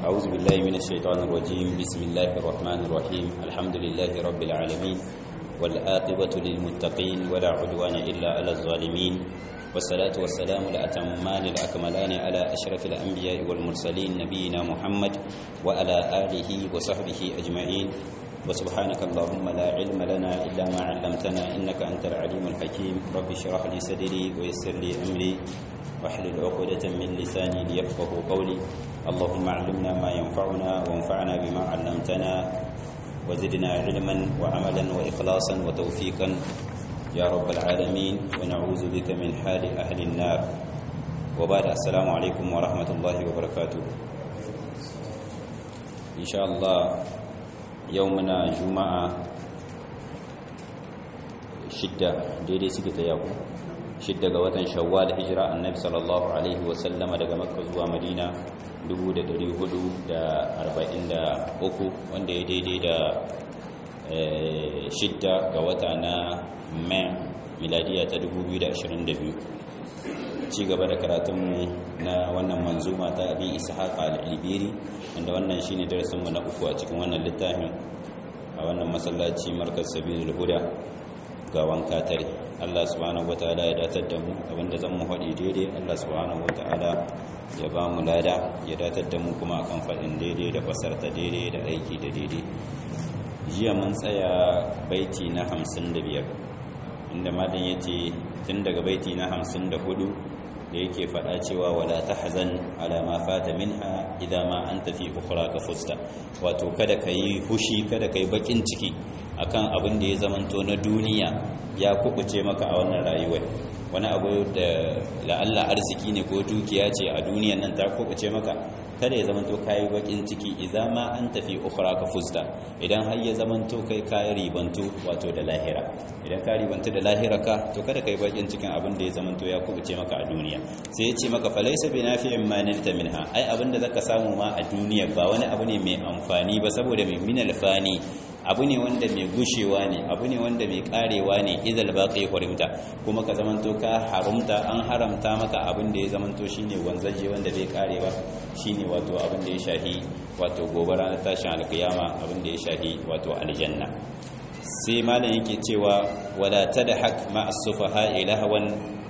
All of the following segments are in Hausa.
أعوذ بالله من الشيطان الرجيم بسم الله الرحمن الرحيم الحمد لله رب العالمين والآقبة للمتقين ولا عدوان إلا على الظالمين والصلاة والسلام الأتمان الأكملان على أشرف الأنبياء والمرسلين نبينا محمد وعلى آله وصحبه أجمعين وسبحانك اللهم لا علم لنا إلا ما علمتنا إنك أنت العليم الحكيم رب اشرح لي صدري ويسر لي أمري واحلل عقدة من لساني ليفقه قولي اللهم علمنا ما ينفعنا وانفعنا بما علمتنا وزدنا علما وعملا وإخلاصا وتوفيقا يا رب العالمين ونعوذ بك من حال أهل النار وبعد السلام عليكم ورحمة الله وبركاته إن شاء الله يومنا جمعة شدة ديدي سكت يوم shidda ga watan shawwal hijira annabi sallallahu alaihi wasallama daga makka zuwa madina 1443 wanda ya daidai da shidda ga wata na mai miladiya ta 2022 ci gaba da karatunmu na wannan manzuma ta abin ishaq al-ibiri wanda wannan shine darasinmu na uku a cikin wannan littafin a wannan masallaci markaz sabilul huda ga wanka tare Allah subhanahu wataala ya datar da mu abinda zan mu haɗi daidai Allah subhanahu wataala ya ba mu lada ya datar da mu kuma akan faɗin daidai da fasarta daidai da aiki da daidai jiya mun tsaya baiti na 55 inda malam yace tun daga baiti na 54 da yake faɗa cewa wala tahzan ala ma fata minha idan ma anta fi ukhraka fusta wato kada kai hushi kada kai bakin ciki akan abin da ya zamanto na duniya ya kubuce maka a wannan rayuwar wani abu da la'alla arziki ne ko dukiya ce a duniyan nan ta kubuce maka kada ya zamanto kayi bakin ciki idan ma an tafi ukhra ka fusta idan har ya zamanto kai kayi ribantu wato da lahira idan ka ribantu da lahira ka to kada kai bakin cikin abin da ya zamanto ya kubuce maka a duniya sai ya ce maka falaysa bi nafi'in ma nilta minha ai abin da zaka samu ma a duniya ba wani abu ne mai amfani ba saboda mai minal fani abu ne wanda mai gushewa ne abu ne wanda mai karewa ne idal baqi hurimta kuma ka zamanto ka harumta an haramta maka abin da ya zamanto shine wanzaje wanda bai karewa shine wato abin da ya shahi wato gobara na tashin alkiyama abin da ya shahi wato aljanna sai malam yake cewa wala tadhak ma as-sufaha ilahwan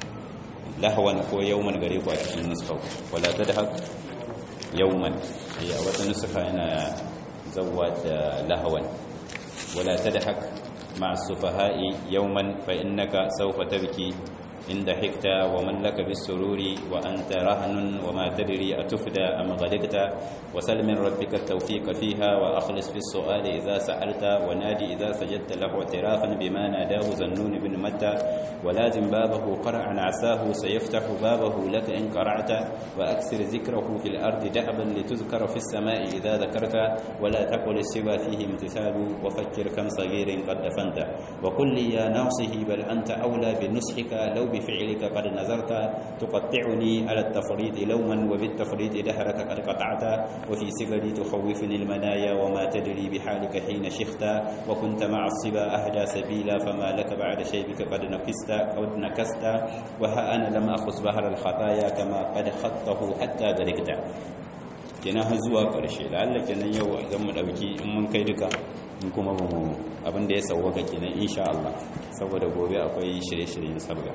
lahwan ko yawman gare ku a cikin nuska wala tadhak yawman a wata nuska yana zawwa da lahwan ولا تضحك مع السفهاء يوما فإنك سوف تبكي إن ضحكت ومن لك بالسرور وأنت رهن وما تدري أتفدى أم غلقت وسل من ربك التوفيق فيها وأخلص في السؤال إذا سألت ونادي إذا سجدت له اعترافا بما ناداه ذنون بن متى ولازم بابه قرعا عساه سيفتح بابه لك إن قرعت وأكثر ذكره في الأرض دأبا لتذكر في السماء إذا ذكرت ولا تقل السوى فيه امتثال وفكر كم صغير قد دفنت وقل لي يا ناصه بل أنت أولى بنصحك لو بفعلك قد نظرت تقطعني على التفريط لوما وبالتفريط دهرك قد قطعت وفي سبلي تخوفني المنايا وما تدري بحالك حين شخت وكنت مع الصبا أهدى سبيلا فما لك بعد شيبك قد نكست أو نكست وها أنا لم أخص بحر الخطايا كما قد خطه حتى ذلكت kenan har zuwa ƙarshe la'alla kenan yau zan mu ɗauki in mun kai duka in kuma mu abin da ya sauwaka kenan insha Allah saboda gobe akwai shirye-shiryen sabga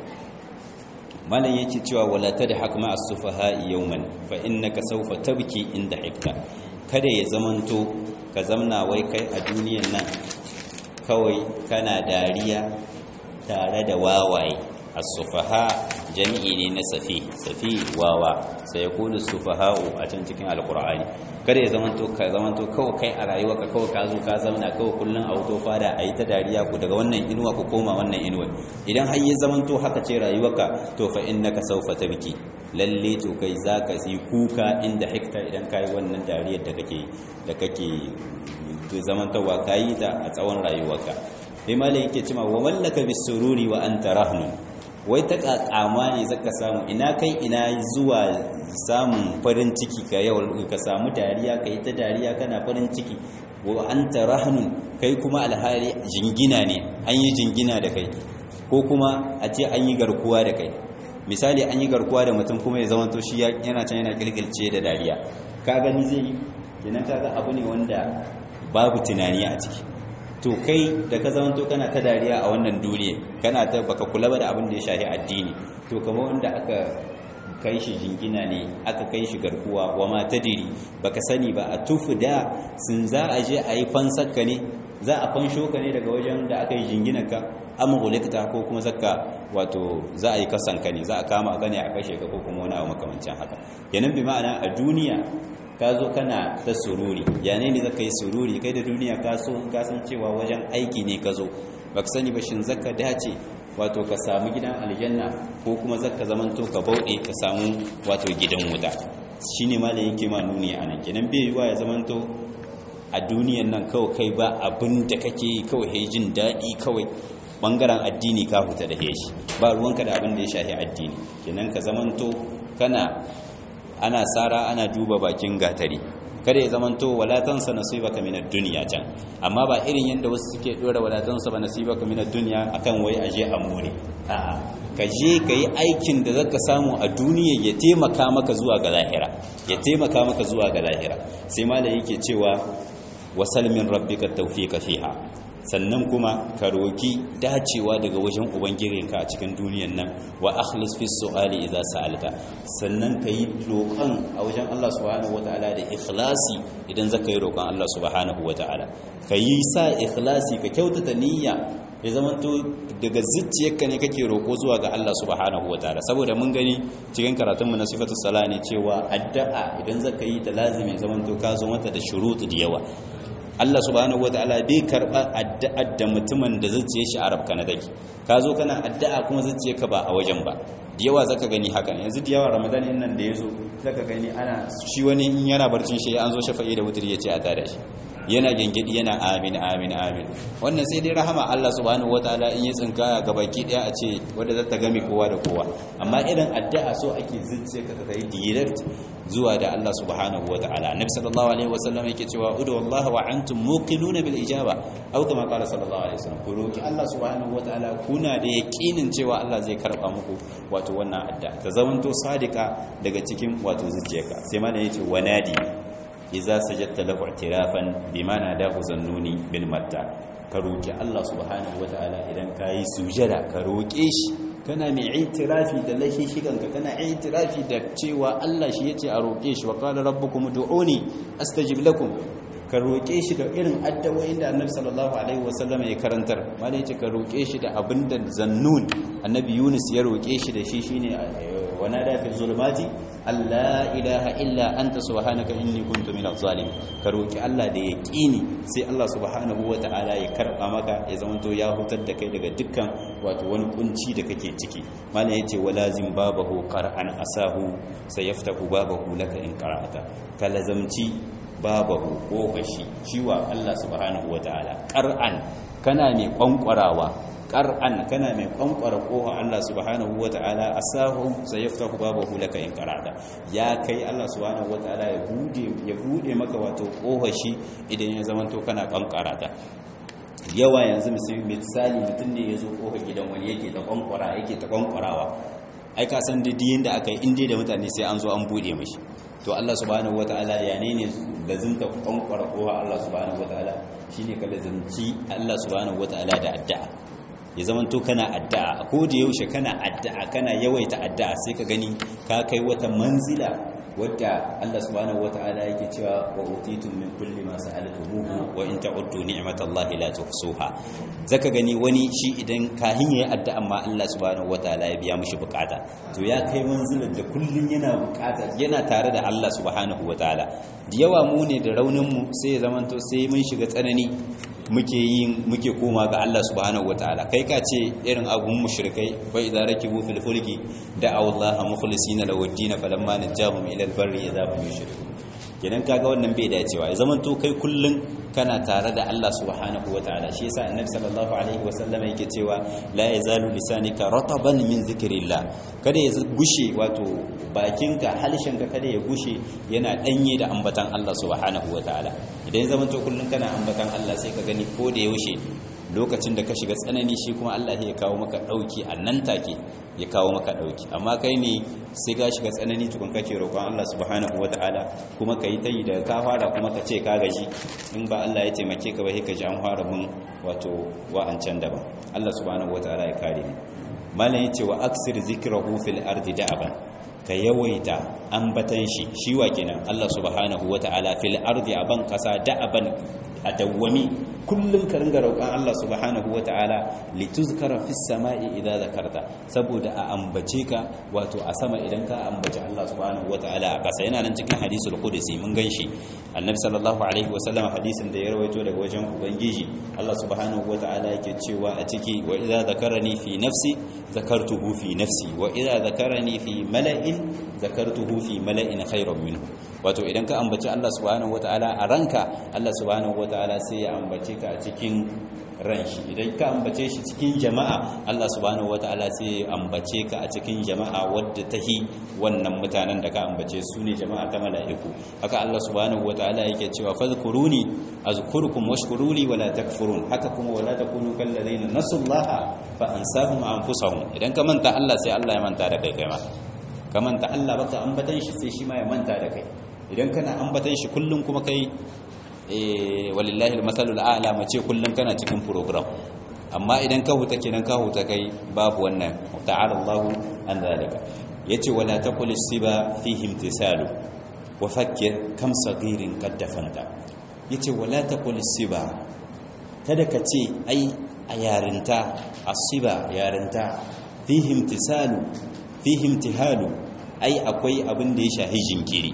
malam yake cewa wala tadhak ma as-sufaha yawman fa innaka sawfa tabki inda hikka kada ya zamanto ka zamna wai kai a duniyan nan kawai kana dariya tare da wawaye as-sufaha jami'i ne na safi safi wawa sai yakunu sufaha'u a can cikin alqur'ani kada ya zamanto ka zamanto kawai kai a rayuwa ka kawai ka zo ka zauna kawai kullun a wuto fada a yi ta dariya ku daga wannan inuwa ku koma wannan inuwa idan har ya zamanto haka ce rayuwarka to fa innaka sawfa tabki lalle to kai zaka yi kuka inda hikta idan kai wannan dariyar da kake da kake to zamantowa kayi ta a tsawon rayuwarka sai malai yake cewa wa mallaka bisururi wa anta rahnun wai ta kakama ne zaka samu ina kai ina zuwa samun farin ciki ka yau ka samu dariya kai ta dariya kana farin ciki wa anta rahnun kai kuma alhali jingina ne an yi jingina da kai ko kuma a ce an yi garkuwa da kai misali an yi garkuwa da mutum kuma ya zama to shi yana can yana kirkirce da dariya ka gani zai yi kenan kaga abu ne wanda babu tunani a ciki to kai da ka zamanto kana ta dariya a wannan duniya kana ta baka kula ba da abin da ya shafi addini to kamar wanda aka kai shi jingina ne aka kai shi garkuwa wa ma tadiri baka sani ba a tufu da sun za a je a yi fansakka ne za a fansho ka ne daga wajen da aka yi jingina ka amma gulikta ko kuma zakka wato za a yi kasan ka ne za a kama ka ne a kashe ka ko kuma wani abu makamancin haka yanan bi ma'ana a duniya ka zo kana ta sururi yane ne zaka yi sururi kai da duniya ka so ka san cewa wajen aiki ne ka zo baka sani ba shin zakka dace wato ka samu gidan aljanna ko kuma zakka zamanto ka bauɗe ka samu wato gidan wuta shine malamin yake ma nuni anan kenan bai yiwa ya zamanto a duniyan nan kawai kai ba abin da kake yi kawai jin daɗi kawai bangaren addini ka huta da heshi ba ruwanka da abin da ya shahi addini kenan ka zamanto kana ana tsara ana duba bakin gatari kada ya zamanto walatansa nasibaka minad dunya can amma ba irin yanda wasu suke dora walatansa ba nasibaka minad dunya akan wai aje a more a'a ka je ka yi aikin da zaka samu a duniya ya taimaka maka zuwa ga lahira ya taimaka maka zuwa ga lahira sai malai yake cewa wasal min rabbika tawfiqa fiha sannan kuma ka roki dacewa daga wajen ubangijinka a cikin duniyan nan wa akhlis fi su'ali idza sa'alta sannan ka yi roƙon a wajen Allah subhanahu wata'ala da ikhlasi idan zaka yi roƙon Allah subhanahu wata'ala ka yi sa ikhlasi ka kyautata niyya ya zama to daga zuciyarka ne kake roƙo zuwa ga Allah subhanahu wataala saboda mun gani cikin karatunmu na sifatu sala ne cewa addu'a idan zaka yi ta lazimi zaman to ka zo mata da shurutu da yawa Allah subhanahu wataala bai karba addu'ar da mutumin da zuciyar shi Arab kana dake ka zo kana addu'a kuma zuciyarka ba a wajen ba da yawa zaka gani hakan yanzu da yawa Ramadan din nan da yazo zaka gani ana shi wani in yana barcin shi an zo shafa'i da wutri yace a tada shi yana gengedi yana amin amin amin wannan sai dai rahama Allah subhanahu wataala in ya tsinkaya ga baki daya a ce wanda zata game kowa da kowa amma irin addu'a so ake zuciya ka kai direct zuwa da Allah subhanahu wataala annabi sallallahu alaihi wasallam yake cewa udu wallahi wa antum muqinuna bil ijaba aw kama qala sallallahu alaihi wasallam ku roki Allah subhanahu wataala kuna da yaqinin cewa Allah zai karba muku wato wannan addu'a ta zamanto sadika daga cikin wato zuciyarka sai ma da yace wanadi iza sajadta lahu i'tirafan bima nadahu zannuni bil matta ka roki Allah subhanahu wataala idan kai sujada ka roke shi kana mai i'tirafi da lashi shiganka kana i'tirafi da cewa Allah shi yace a roke shi wa qala rabbukum ud'uni astajib lakum ka roke shi da irin addu'o'in da Annabi sallallahu alaihi wasallam ya karantar malai yace ka roke shi da abinda zannun Annabi Yunus ya roke shi da shi shine ونادى في الظلمات Allah ilaha illa anta subhanaka inni kuntu minaz zalimin ka roki Allah da yaqini sai Allah subhanahu wataala ya karba maka ya zamanto ya hutar da kai daga dukkan wato wani kunci da kake ciki mallan yace walazim babahu qara'an asahu sayaftahu babahu laka in qara'ata kalazamci babahu kofashi ciwa Allah subhanahu wataala qara'an kana ne kwankwarawa qar'an kana mai kwankwara kofa Allah subhanahu wataala asahu sayaftahu babahu laka in qara'ta ya kai Allah subhanahu wataala ya bude ya bude maka wato kofar shi idan ya zamanto kana kwankwara ta yawa yanzu misali mutum ne ya zo kofar gidan wani yake ta kwankwara yake ta kwankwarawa ai ka san da diyin da aka yi inda da mutane sai an zo an bude mashi to Allah subhanahu wataala ya ne ne lazimta kwankwara kofa Allah subhanahu wataala shine ka lazimci Allah subhanahu wataala da addu'a ya zama to kana addu'a ko da yaushe kana addu'a kana yawaita addu'a sai ka gani ka kai wata manzila wadda Allah subhanahu wata'ala yake cewa wa utitum min kulli ma sa'altumuhu wa in ta'uddu ni'matallahi la tuhsuha zaka gani wani shi idan kahin yayi addu'a amma Allah subhanahu wata'ala ya biya mishi bukata to ya kai manzilar da kullun yana bukata yana tare da Allah subhanahu wata'ala da yawa mu ne da raunin mu sai ya zamanto sai mun shiga tsanani muke yin muke koma ga Allah subhanahu wataala kai ka ce irin abun mushrikai wa idza rakibu fil fulki da'aw Allah mukhlisina lahu ad-din falamma najahum ila al-barri idza hum yushrikun kenan kaga wannan bai dacewa ya zaman to kai kullun kana tare da Allah subhanahu wataala shi yasa annabi sallallahu alaihi wasallam yake cewa la yazalu lisanika rataban min zikrillah kada ya gushe wato bakinka halshenka kada ya gushe yana danye da ambatan Allah subhanahu wataala idan zaman to kullun kana ambatan Allah sai ka gani ko da yaushe lokacin da ka shiga tsanani shi kuma Allah ya kawo maka dauki a nan take ya kawo maka dauki amma kai ne sai ga shiga tsanani tukun kake roƙon Allah subhanahu wataala kuma kai ta yi daga ka fara kuma ka ce ka gaji in ba Allah ya taimake ka ba sai ka ji an fara mun wato wa'ancan daban Allah subhanahu wataala ya kare ni malam yace wa aksir zikrahu fil ardi da'aban ka yawaita ambatan shi shi wa kenan Allah subhanahu wata'ala fil ardi aban kasa da'aban a dawwami kullum ka ringa roƙon Allah subhanahu wata'ala lituzkara fis sama'i idza zakarta saboda a ambace ka wato a sama idan ka ambaci Allah subhanahu wata'ala a kasa yana nan cikin hadisul qudsi mun ganshi annabi sallallahu alaihi wasallam hadisin da ya rawaito daga wajen ubangiji Allah subhanahu wata'ala yake cewa a ciki wa idza zakarani fi nafsi zakartuhu fi nafsi wa idza zakarani fi mala'in zakartuhu fi mala'in khairan minhu wato idan ka ambaci Allah subhanahu wataala a ranka Allah subhanahu wataala sai ya ambace ka a cikin ran shi idan ka ambace shi cikin jama'a Allah subhanahu wataala sai ya ambace ka a cikin jama'a wadda tahi wannan mutanen da ka ambace su ne jama'a ta mala'iku haka Allah subhanahu wataala yake cewa fadhkuruni azkurukum washkuruli wala takfurun haka kuma wala takunu kal ladina nasullaha fa ansahum anfusahum idan ka manta Allah sai Allah ya manta da kai kai ma ka manta Allah baka ambatan shi sai shi ma ya manta da kai idan kana ambatan shi kullum kuma kai eh walillahi almasalul a'la mace kullum kana cikin program amma idan ka huta kenan ka huta kai babu wannan ta'ala Allahu an zalika yace wala taqul siba fihi imtisalu wa fakkir kam saghirin qad dafanta yace wala taqul siba kada ka ce ai a yarinta asiba yarinta fihi imtisalu fihi imtihalu ai akwai abin da ya shahi jinkiri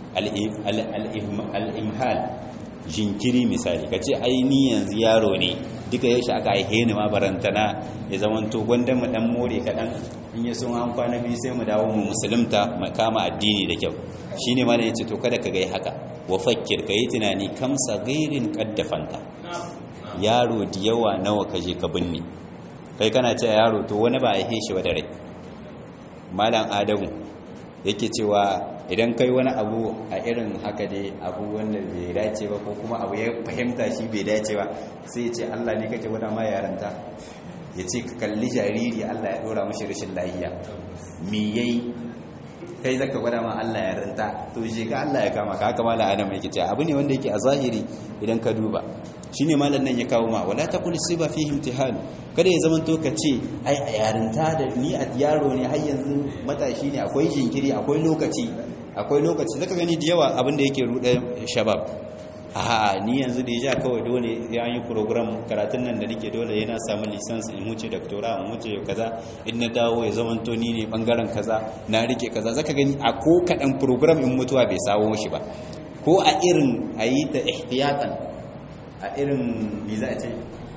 al-imhal jinkiri misali ka ce ai ni yanzu yaro ne duka yaushe aka haihe ni ma barantana ya zamanto gwanda mu dan more kaɗan in ya sun an kwana biyu sai mu dawo mu musulunta mu kama addini da kyau shine ma da yace to kada ka gai haka wa fakkir ka yi tunani kam sagairin qaddafanta yaro da yawa nawa ka je ka binne kai kana ce yaro to wani ba a haihe shi ba da rai malam adamu yake cewa idan kai wani abu a irin haka dai abu wanda bai dace ba ko kuma abu ya fahimta shi bai dace ba sai ya ce Allah ne kake wada ma yaranta ya ce ka kalli jariri Allah ya dora mashi rashin lahiya me yayi kai zaka gwada ma Allah yaranta to shi ka Allah ya kama ka haka malam Adam yake cewa abu ne wanda yake a zahiri idan ka duba shine malam nan ya kawo ma wala taqul siba fihi imtihan kada ya zama to ka ce ai a yarinta da ni a yaro ne har yanzu matashi ne akwai jinkiri akwai lokaci akwai lokaci zaka gani da yawa abin da yake ruɗe shabab a ni yanzu da ya kawai dole ya yi program karatun nan da nake dole yana samun lisansi in wuce doctora in wuce kaza in na dawo ya zama to ni ne bangaren kaza na rike kaza zaka gani a ko kaɗan program in mutuwa bai sawo shi ba ko a irin a yi ta ihtiyatan a irin me za a ce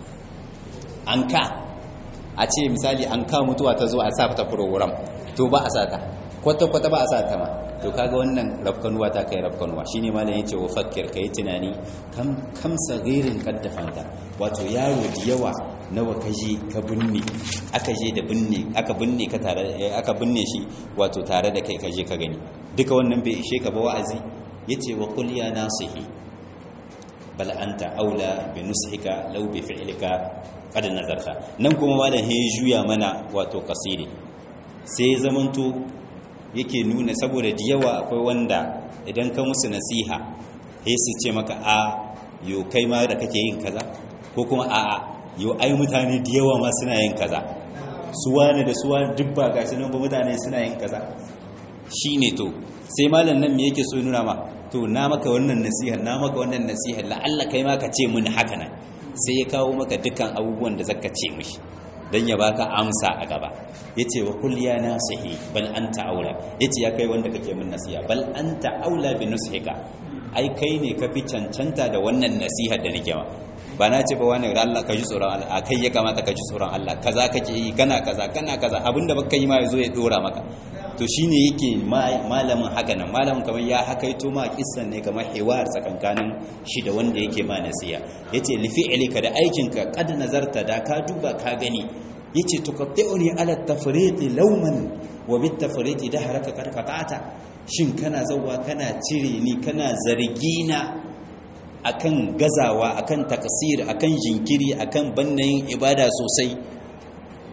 an ka a ce misali an ka mutuwa ta zo a sa ta program to ba a sata kwata-kwata ba a sata ma to kaga wannan rafkanuwa ta kai rafkanuwa shine malam yace wa fakkir kai tunani kam kam sagirin kaddafanta wato yaro da yawa nawa ka je ka binne aka je da binne aka binne ka tare aka binne shi wato tare da kai ka je ka gani duka wannan bai ishe ka ba wa'azi yace wa qul ya nasihi bal anta aula bi nushika law bi fi'lika qad nazarta nan kuma malam he juya mana wato kasiri sai zamanto yake nuna saboda da yawa akwai wanda idan ka musu nasiha sai su ce maka a yo kai ma da kake yin kaza ko kuma a a yo ai mutane da yawa ma suna yin kaza su wane da su wane duk ba gashi nan ba mutane suna yin kaza shine to sai malam nan me yake so nuna ma to na maka wannan nasiha na maka wannan nasiha la'alla kai ma ka ce mun haka nan sai ya kawo maka dukkan abubuwan da zaka ce mishi dan ya baka amsa a gaba yace wa kul ya nasihi bal anta aula yace ya kai wanda kake min nasiha bal anta aula bi nusihika ai kai ne ka fi cancanta da wannan nasiha da nake ma ba na ce ba wani da Allah ka ji tsoron Allah a kai ya kamata ka ji tsoron Allah kaza kake yi kana kaza kana kaza abinda baka yi ma yazo ya dora maka to shine yake malamin haka nan malamin kamar ya hakaito ma kissan ne kamar hiwar tsakankanin shi da wanda yake ma nasiya yace li fi'lika da aikinka kad nazarta da ka duba ka gani yace tuqatti'uni ala tafriqi lawman wa bit tafriqi dahraka kad qata'ata shin kana zawwa kana cire ni kana zargina akan gazawa akan takasir akan jinkiri akan bannayin ibada sosai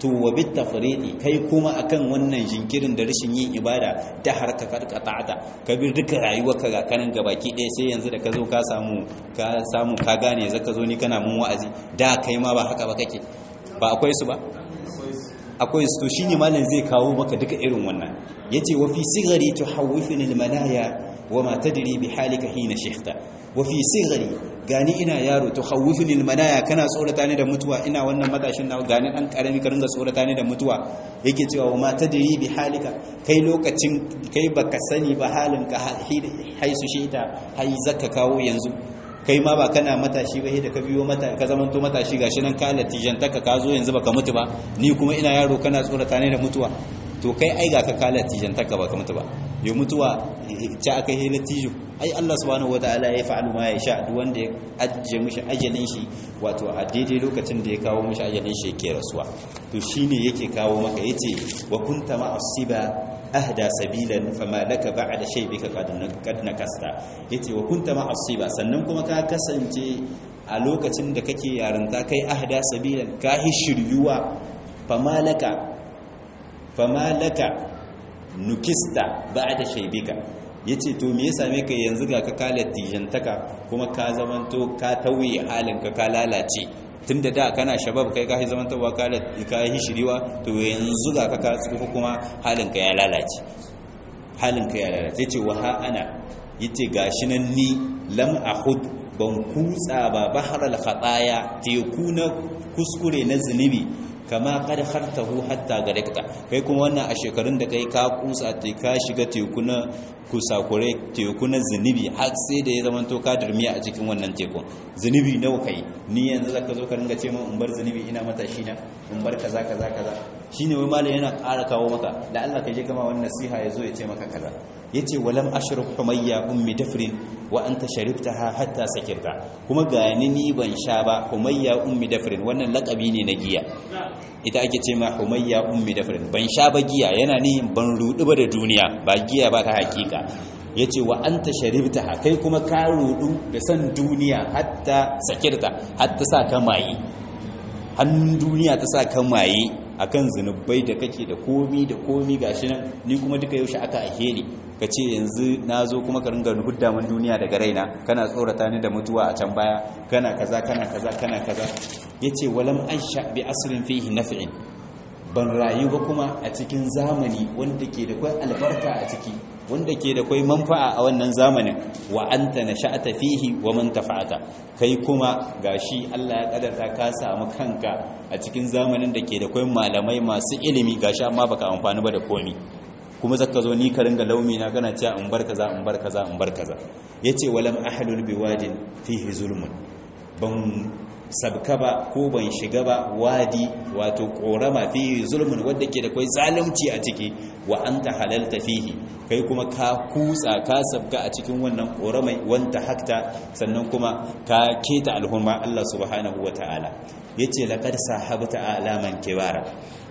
to wa bit tafridi kai kuma akan wannan jinkirin da rashin yin ibada da har ka karkata ka bi duka rayuwarka ga kanan gabaki ɗaya sai yanzu da ka zo ka samu ka samu ka gane zaka zo ni kana mun wa'azi da kai ma ba haka ba kake ba akwai su ba akwai su to shine malam zai kawo maka duka irin wannan yace wa fi sigari tuhawwifuni almalaya wa ma tadri bi halika hina shikhta wa fi sigari gani ina yaro tuhawwifuni almalaya kana tsorata ni da mutuwa ina wannan matashin na gani dan karami ka ringa tsorata ni da mutuwa yake cewa wa ma tadri bi halika kai lokacin kai baka sani ba halinka haisu shita hai zaka kawo yanzu kai ma ba kana matashi ba da ka biyo mata ka zaman to matashi gashi nan ka latijantaka ka zo yanzu baka mutu ba ni kuma ina yaro kana tsorata ne da mutuwa to kai ai ga ka ka latijantaka baka mutu ba yo mutuwa ta aka yi latijo ai Allah subhanahu wataala ya fa'alu ma ya sha duk wanda ya ajje mishi ajalin shi wato a daidai lokacin da ya kawo mishi ajalin shi yake rasuwa to shine yake kawo maka yace wa kunta ma'asiba ahda sabilan fama laka ba'da shaybika qad nakasta yace wa kunta ma'asiba sannan kuma ka kasance a lokacin da kake yarinta kai ahda sabilan ka hishiryuwa fama laka fama laka nukista ba'da shaybika yace to me ya same ka yanzu ga ka kalar tijantaka kuma ka zamanto ka tauye halinka ka lalace tunda da kana shabab kai ka zaman tawa ka ka yi shiriwa to yanzu ga ka ka tsufa kuma halinka ya lalace halinka ya lalace yace wa ha ana yace gashi nan ni lam ahud ban kutsa ba baharal khataya teku na kuskure na zunubi kama kad khartahu hatta garekta kai kuma wannan a shekarun da kai ka kusa te ka shiga teku na kusakure teku na zunubi har sai da ya zama to ka durmiya a cikin wannan tekun zunubi nawa kai ni yanzu zaka zo ka ringa ce min in bar zunubi ina matashi na in bar kaza kaza kaza shine wai malam yana ƙara kawo maka da Allah ka je kama wannan nasiha yazo ya ce maka kaza yace walam ashrab humayya ummi dafrin wa anta sharibtaha hatta sakirta kuma ga ni ni ban sha ba humayya ummi dafrin wannan lakabi ne na giya ita ake ce ma humayya ummi dafrin ban sha ba giya yana ni ban rudu ba da duniya ba giya ba ta hakika yace wa anta sharibtaha kai kuma ka rudu da san duniya hatta sakirta hatta sa ka maye hannun duniya ta sa ka maye akan zunubai da kake da komi da komi gashi nan ni kuma duka yaushe aka ahe ni ka ce yanzu na zo kuma ka ringa hudda man duniya daga raina kana tsorata ni da mutuwa a can baya kana kaza kana kaza kana kaza yace walam aisha bi asrin fihi naf'in ban rayu ba kuma a cikin zamani wanda ke da kai albarka a ciki wanda ke da kai manfa'a a wannan zamanin wa anta nasha'ata fihi wa man tafa'ata kai kuma gashi Allah ya kadarta ka samu kanka a cikin zamanin da ke da kai malamai masu ilimi gashi amma baka amfani ba da komi kuma zaka zo ni ka ringa laumi na kana cewa in bar kaza in bar kaza in bar kaza yace walam ahlul biwadin fihi zulmun ban sabka ba ko ban shiga ba wadi wato korama fihi zulmun wanda ke da kai zalunci a ciki wa anta halalta fihi kai kuma ka kutsa ka sabga a cikin wannan koramai wanta hakta sannan kuma ka keta alhurma Allah subhanahu wataala yace laqad sahabta alaman kibara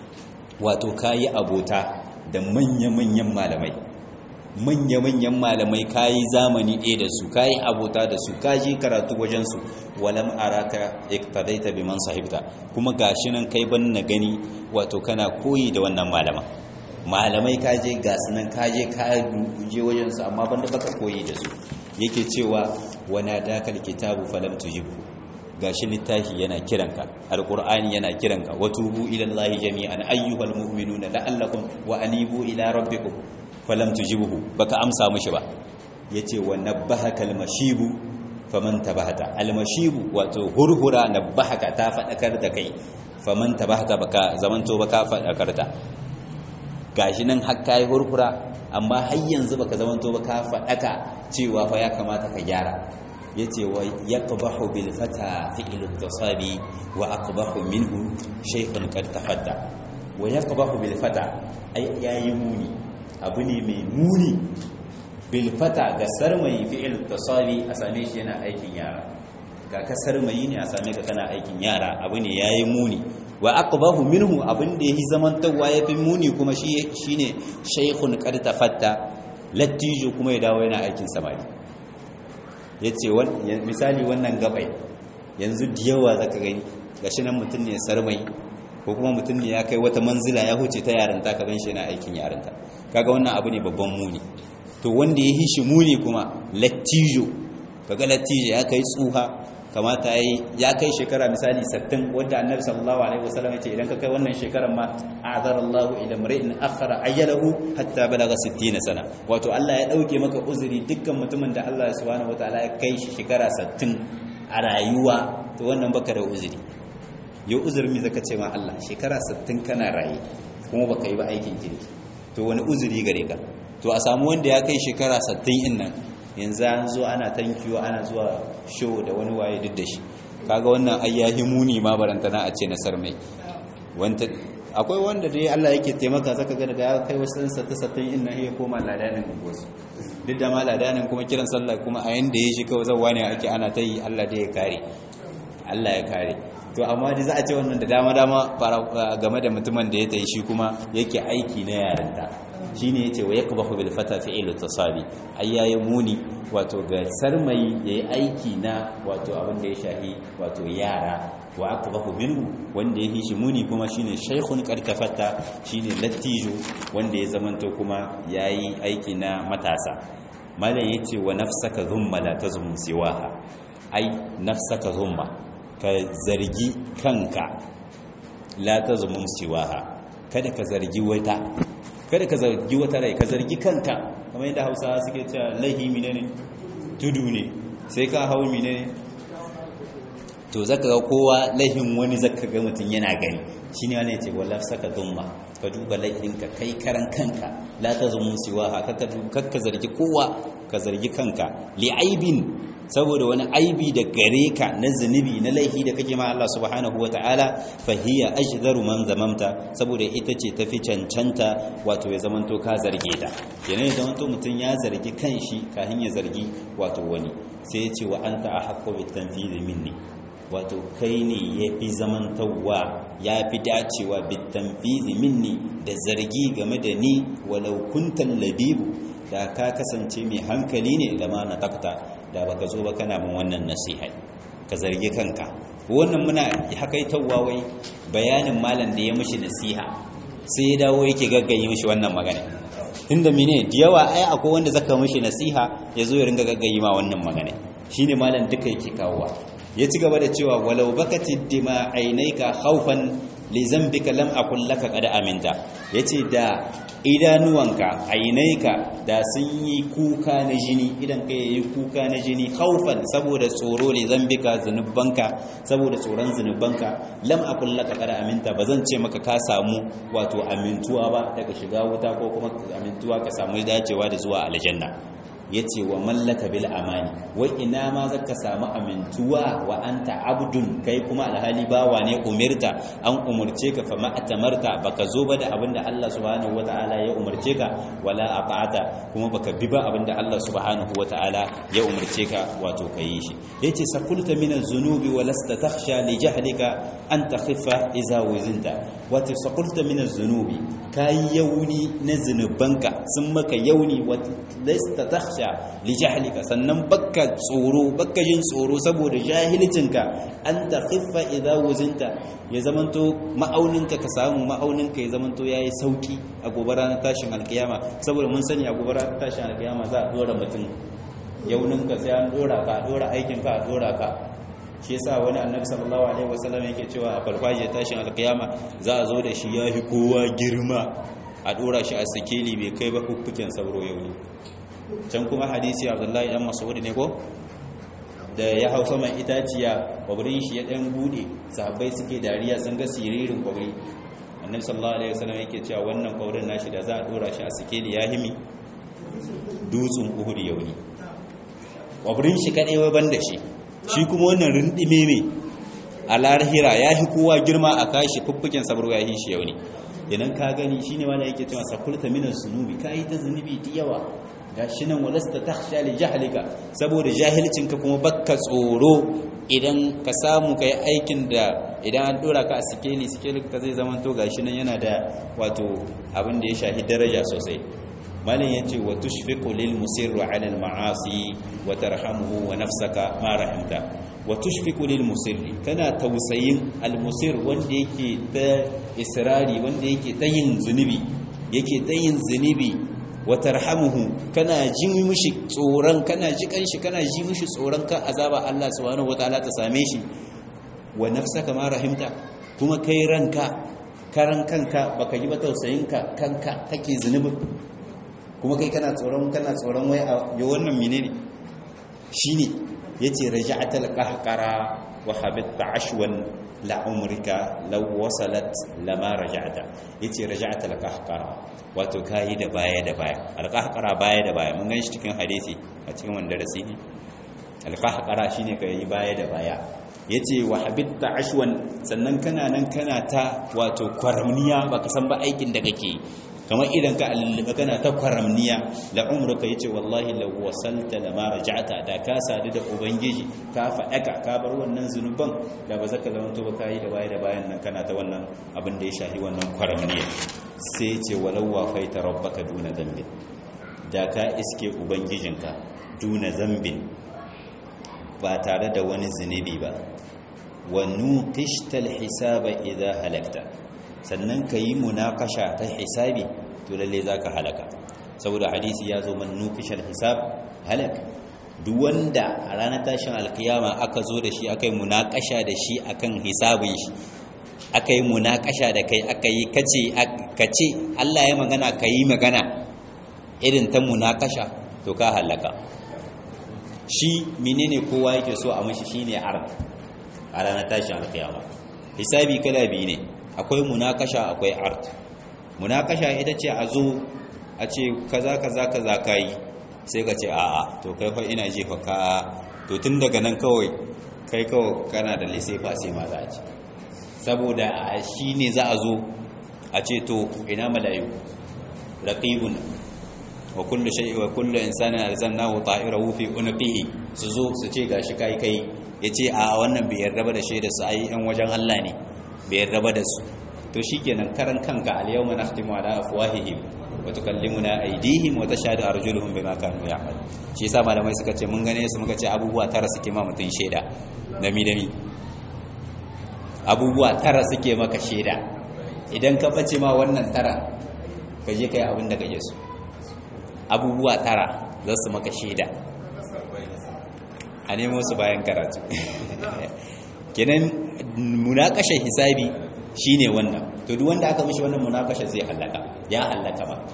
wato kayi abota da manya-manyan malamai manya-manyan malamai kayi zamani ɗaya da su kayi abota da su kaji karatu wajensu walam araka iktadaita biman sahibta kuma gashi nan kai ban na gani wato kana koyi da wannan malama malamai kaje gasu nan kaje ka je wajensu amma banda baka koyi da su yake cewa wana dakal kitabu falam tujibu gashi littafi yana kiranka alqur'ani yana kiranka watubu ila allahi jami'an ayyuhal mu'minuna la'allakum wa anibu ila rabbikum falam tujibuhu baka amsa mishi ba yace wa nabbahaka almashibu faman tabahata almashibu wato hurhura nabbahaka ta fadakar da kai faman tabahata baka zamanto baka fadakar ta gashi nan har kai hurhura amma har yanzu baka zamanto baka fadaka cewa fa ya kamata ka gyara yace wa yaqbahu bil fata fi'l at-tasabi wa aqbahu minhu shaykhun qad tafadda wa yaqbahu bil fata ay yayi muni abu ne mai muni bil fata ga sarmayi fi'l at-tasabi a same shi yana aikin yara ga ka sarmayi ne a same ka kana aikin yara abu ne yayi muni wa aqbahu minhu abin da yayi zamantawa yafi muni kuma shi shine shaykhun qad tafadda lattijo kuma ya dawo yana aikin samari ya ce misali wannan gabai yanzu da yawa zaka gani gashi nan mutum ne sarmai ko kuma mutum ne ya kai wata manzila ya huce ta yarinta ka gan shi yana aikin yarinta kaga wannan abu ne babban muni to wanda ya yi shi muni kuma lattijo kaga lattijo ya kai tsuha kamata ya kai shekara misali 60 wanda annabi sallallahu alaihi wasallam yace idan ka kai wannan shekarar ma a'zara Allah ila mar'in akhara ayyalahu hatta balaga 60 sana wato Allah ya dauke maka uzuri dukkan mutumin da Allah subhanahu wataala ya kai shi shekara 60 a rayuwa to wannan baka da uzuri yau uzuri me zaka ce ma Allah shekara 60 kana raye kuma baka yi ba aikin kirki to wani uzuri gare ka to a samu wanda ya kai shekara 60 din nan yanzu an zo ana tankiyo ana zuwa show da wani waye duk da shi kaga wannan ayyahi muni ma barantana a ce nasar mai wanda akwai wanda dai Allah yake taimaka zaka ga daga ya kai wasu sata satin in nan ya koma ladanin gosu duk da ma ladanin kuma kiran sallah kuma a yanda ya shi kawai zawa ne ake ana ta yi Allah da ya kare Allah ya kare to amma dai za a ce wannan da dama dama game da mutumin da ya tayi shi kuma yake aiki na yarinta shine yace wa yakbahu bil fata fi'lu tasabi ai yayi muni wato ga sarmayi yayi aiki na wato abin da ya shahi wato yara wa akbahu minhu wanda ya shi muni kuma shine shaykhun karkafata shine lattijo wanda ya zamanto kuma yayi aiki na matasa malam yace wa nafsaka zumma la tazum siwaha ai nafsaka zumma ka zargi kanka la tazum siwaha kada ka zargi wata kada ka zargi wata rai ka zargi kanka kamar yadda hausawa suke cewa laihi ne tudu ne sai ka hau ne to zaka ga kowa laihin wani zaka ga mutum yana gani shine wani yace wallahi saka dumma ka duba laihinka kai karan kanka la tazumu siwa haka ka zargi kowa ka zargi kanka li aibin saboda wani aibi da gare ka na zunubi na laifi da kake ma Allah subhanahu wa ta'ala fahiya ajdaru man zamamta saboda ita ce tafi cancanta wato ya zamanto ka zarge ta kenan ya zamanto mutum ya zargi kanshi kafin ya zargi wato wani sai ya ce wa anta ahqqu bit tanfidhi minni wato kai ne ya fi zamantawa ya fi dacewa bit tanfidhi minni da zargi game da ni walau kuntal labibu da ka kasance mai hankali ne da ma na takta da baka zo ba kana min wannan nasiha ka zargi kanka wannan muna hakaitawa wai bayanin malam da ya mishi nasiha sai ya dawo yake gaggaye mishi wannan magana inda mine da yawa ai akwai wanda zaka mishi nasiha ya zo ya ringa gaggaye ma wannan magana shine malam duka yake kawowa ya ci gaba da cewa walau bakati dima ainaika khawfan li zambika lam akul laka qad aminta yace da idanuwanka ainaika da sun yi kuka na jini idan ka yi kuka na jini haufan saboda tsoro ne zambika zunubanka saboda tsoron zunubanka lam akul laka kada aminta ba zan ce maka ka samu wato amintuwa ba daga shiga wuta ko kuma amintuwa ka samu dacewa da zuwa aljanna yace wa mallaka bil amani wai ina ma zaka samu amintuwa wa anta abdun kai kuma alhali bawa ne umirta an umurce ka fa ma atamarta baka zo ba da abinda Allah subhanahu wataala ya umurce ka wala ata'ata kuma baka bi ba abinda Allah subhanahu wataala ya umurce ka wato kai shi yace sakulta min az-zunubi wa lasta takhsha li jahlika an takhiffa idza wizinta wato sakulta min az-zunubi kai yauni na zunubanka sun maka yauni wa lasta takhsha li jahlika sannan bakka tsoro bakka jin tsoro saboda jahilcinka an takhiffa idza wizinta ya zamanto ma'auninka ka samu ma'auninka ya zamanto yayi sauki a gobe ranar tashin alkiyama saboda mun sani a gobe ranar tashin alkiyama za a dora mutum yauninka sai an dora ka dora aikinka a dora ka shi yasa wani annabi sallallahu alaihi wasallam yake cewa a farfajiyar tashin alkiyama za a zo da shi yafi kowa girma a dora shi a sikeli bai kai ba fuffuken sauro yau ne can kuma hadisi abdullahi dan mas'ud ne ko da ya hau saman itaciya kwabrin shi ya dan bude sahabbai suke dariya sun ga siririn kwabri annabi sallallahu alaihi wasallam yake cewa wannan kwabrin nashi da za a dora shi a sikeli ya himi dutsun uhud yauni kwabrin shi kadai wai banda shi shi kuma wannan rindime ne a larhira ya fi kowa girma a kashi fuffuken sabro ya yi shi yauni idan ka gani shine wanda yake cewa sakulta minan zunubi kai ta zunubi da yawa gashi nan walasta takhsha li jahlika saboda jahilcinka kuma bakka tsoro idan ka samu kai aikin da idan an dora ka a sikeli sikeli ka zai zama to gashi nan yana da wato abin da ya shahi daraja sosai malam yace wa tushfiqu lil musirri ala al ma'asi wa tarhamuhu wa nafsaka ma rahimta wa tushfiqu lil musirri kana tausayin al musir wanda yake ta israri wanda yake ta yin zunubi yake ta yin zunubi wa tarhamuhu kana ji mishi tsoron kana ji kanshi kana ji mishi tsoron ka azaba Allah subhanahu wataala ta same shi wa nafsaka ma rahimta kuma kai ranka karan kanka baka yi ba tausayin ka kanka kake zunubin kuma kai kana tsoron kana tsoron wai a yi wannan menene shine yace raja'atal qahqara wa habitta ashwan la umrika law wasalat lama raja'ata yace raja'atal qahqara wato kayi da baya da baya alqahqara baya da baya mun ganshi cikin hadisi a cikin wanda darasi ne alqahqara shine kai baya da baya yace wa habitta ashwan sannan kana nan kana ta wato kwaramniya baka san ba aikin da kake kamar idan ka alluba kana ta kwaramniya la umruka yace wallahi law wasalta lama raja'ta da ka sadu da ubangiji ka fadaka ka bar wannan zunuban da ba zaka zamanto ba kai da baya da bayan nan kana ta wannan abin da ya shahi wannan kwaramniya sai yace walau wafaita rabbaka duna dhanbin da ka iske ubangijinka duna zambin ba tare da wani zunubi ba wa nuqishtal hisaba idha halakta sannan ka yi munakasha ta hisabi to lalle za ka halaka saboda hadisi ya zo man nukishar hisab halak duk wanda a ranar tashin alkiyama aka zo da shi aka yi munakasha da shi akan hisabin shi aka yi munakasha da kai aka yi kace Allah ya magana ka yi magana irin ta munakasha to ka halaka shi menene kowa yake so a mashi shine ard a ranar tashin alkiyama hisabi kala biyu ne akwai munakasha akwai art munakasha ita ce a zo a ce kaza kaza kaza kai sai ka ce a'a to kai fa ina jefa ka to tun daga nan kawai kai kawai kana da lissefa sai ma za a ce saboda shi ne za a zo a ce to ina malayu raqibun wa kullu shay'in wa kullu insanin alzannahu ta'irahu fi unqihi su zo su ce gashi kai kai yace a wannan bai yarda ba da shaida su ai yan wajen Allah ne bai raba da su to shikenan karan kanka al-yawma nakhtimu ala afwahihim wa tukallimuna aydihim wa tashhadu arjuluhum bima kanu ya'mal shi yasa malamai suka ce mun gane su muka ce abubuwa tara suke ma mutun sheda dami dami abubuwa tara suke maka sheda idan ka bace ma wannan tara ka je kai abin da kake so abubuwa tara za su maka sheda a nemo su bayan karatu kenan munakashar hisabi shine wannan to duk wanda aka mishi wannan munakashar zai halaka ya halaka ba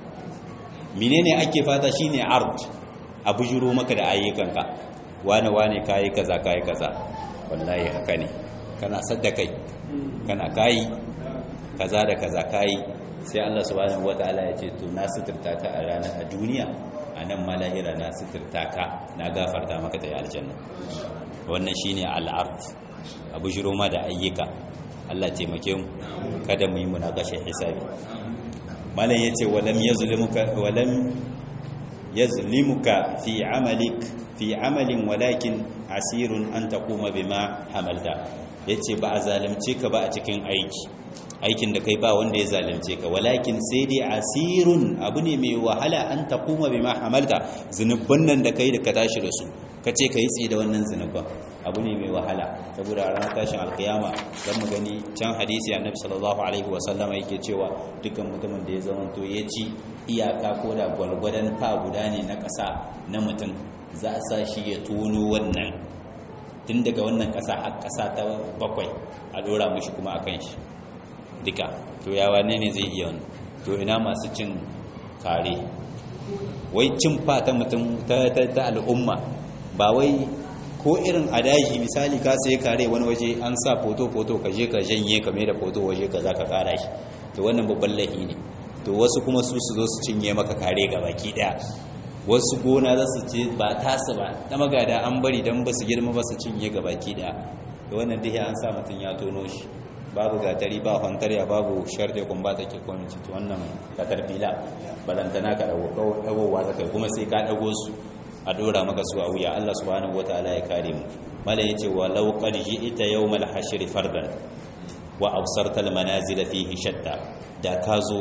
menene ake fata shine ard abu juro maka da ayyukanka wane wane kai kaza kai kaza wallahi haka ne kana sadda kai kana kai kaza da kaza kai sai Allah subhanahu wataala ya ce to na suturta ka a ranar a duniya a nan ma lahira na suturta ka na gafarta maka da aljanna wannan shine al'ard abu shiro ma da ayyuka Allah taimake mu kada mu yi munakashe hisabi malam yace walam yazlimuka walam yazlimuka fi amalik fi amalin walakin asirun an taquma bima hamalta yace ba a zalunce ka ba a cikin aiki aikin da kai ba wanda ya zalunce ka walakin sai dai asirun abu ne mai wahala an taquma bima hamalta zunubban nan da kai da ka tashi da su kace kai tsi da wannan zunubban abu ne mai wahala saboda a ranar tashin alkiyama don mu gani can hadisi annabi sallallahu alaihi wasallama yake cewa dukkan mutumin da ya zamanto ya ci iyaka ko da gwalgwadon fa guda ne na ƙasa na mutum za a sa shi ya tono wannan tun daga wannan ƙasa har ƙasa ta bakwai a dora mushi kuma a kan shi duka to ya wane ne zai iya wani to ina masu cin kare wai cin fa ta mutum ta al'umma ba wai ko irin a daji misali ka sai kare wani waje an sa foto-foto ka je ka janye ka mai da foto waje ka za ka kara shi to wannan babban lahi ne to wasu kuma su su zo su cinye maka kare ga baki daya wasu gona za su ce ba tasu ba na magada an bari don ba su girma ba su cinye ga baki daya da wannan duk an sa mutum ya tono shi babu gatari ba hantarya babu sharɗe kun ba take kwamici to wannan katar fila balantana ka ɗagowa ta kai kuma sai ka ɗago su a dora maka su a wuya Allah subhanahu wataala ya kare mu mala yace wa law qad ji'ta yawmal hashr fardan wa absarta al manazil fihi shatta da ka zo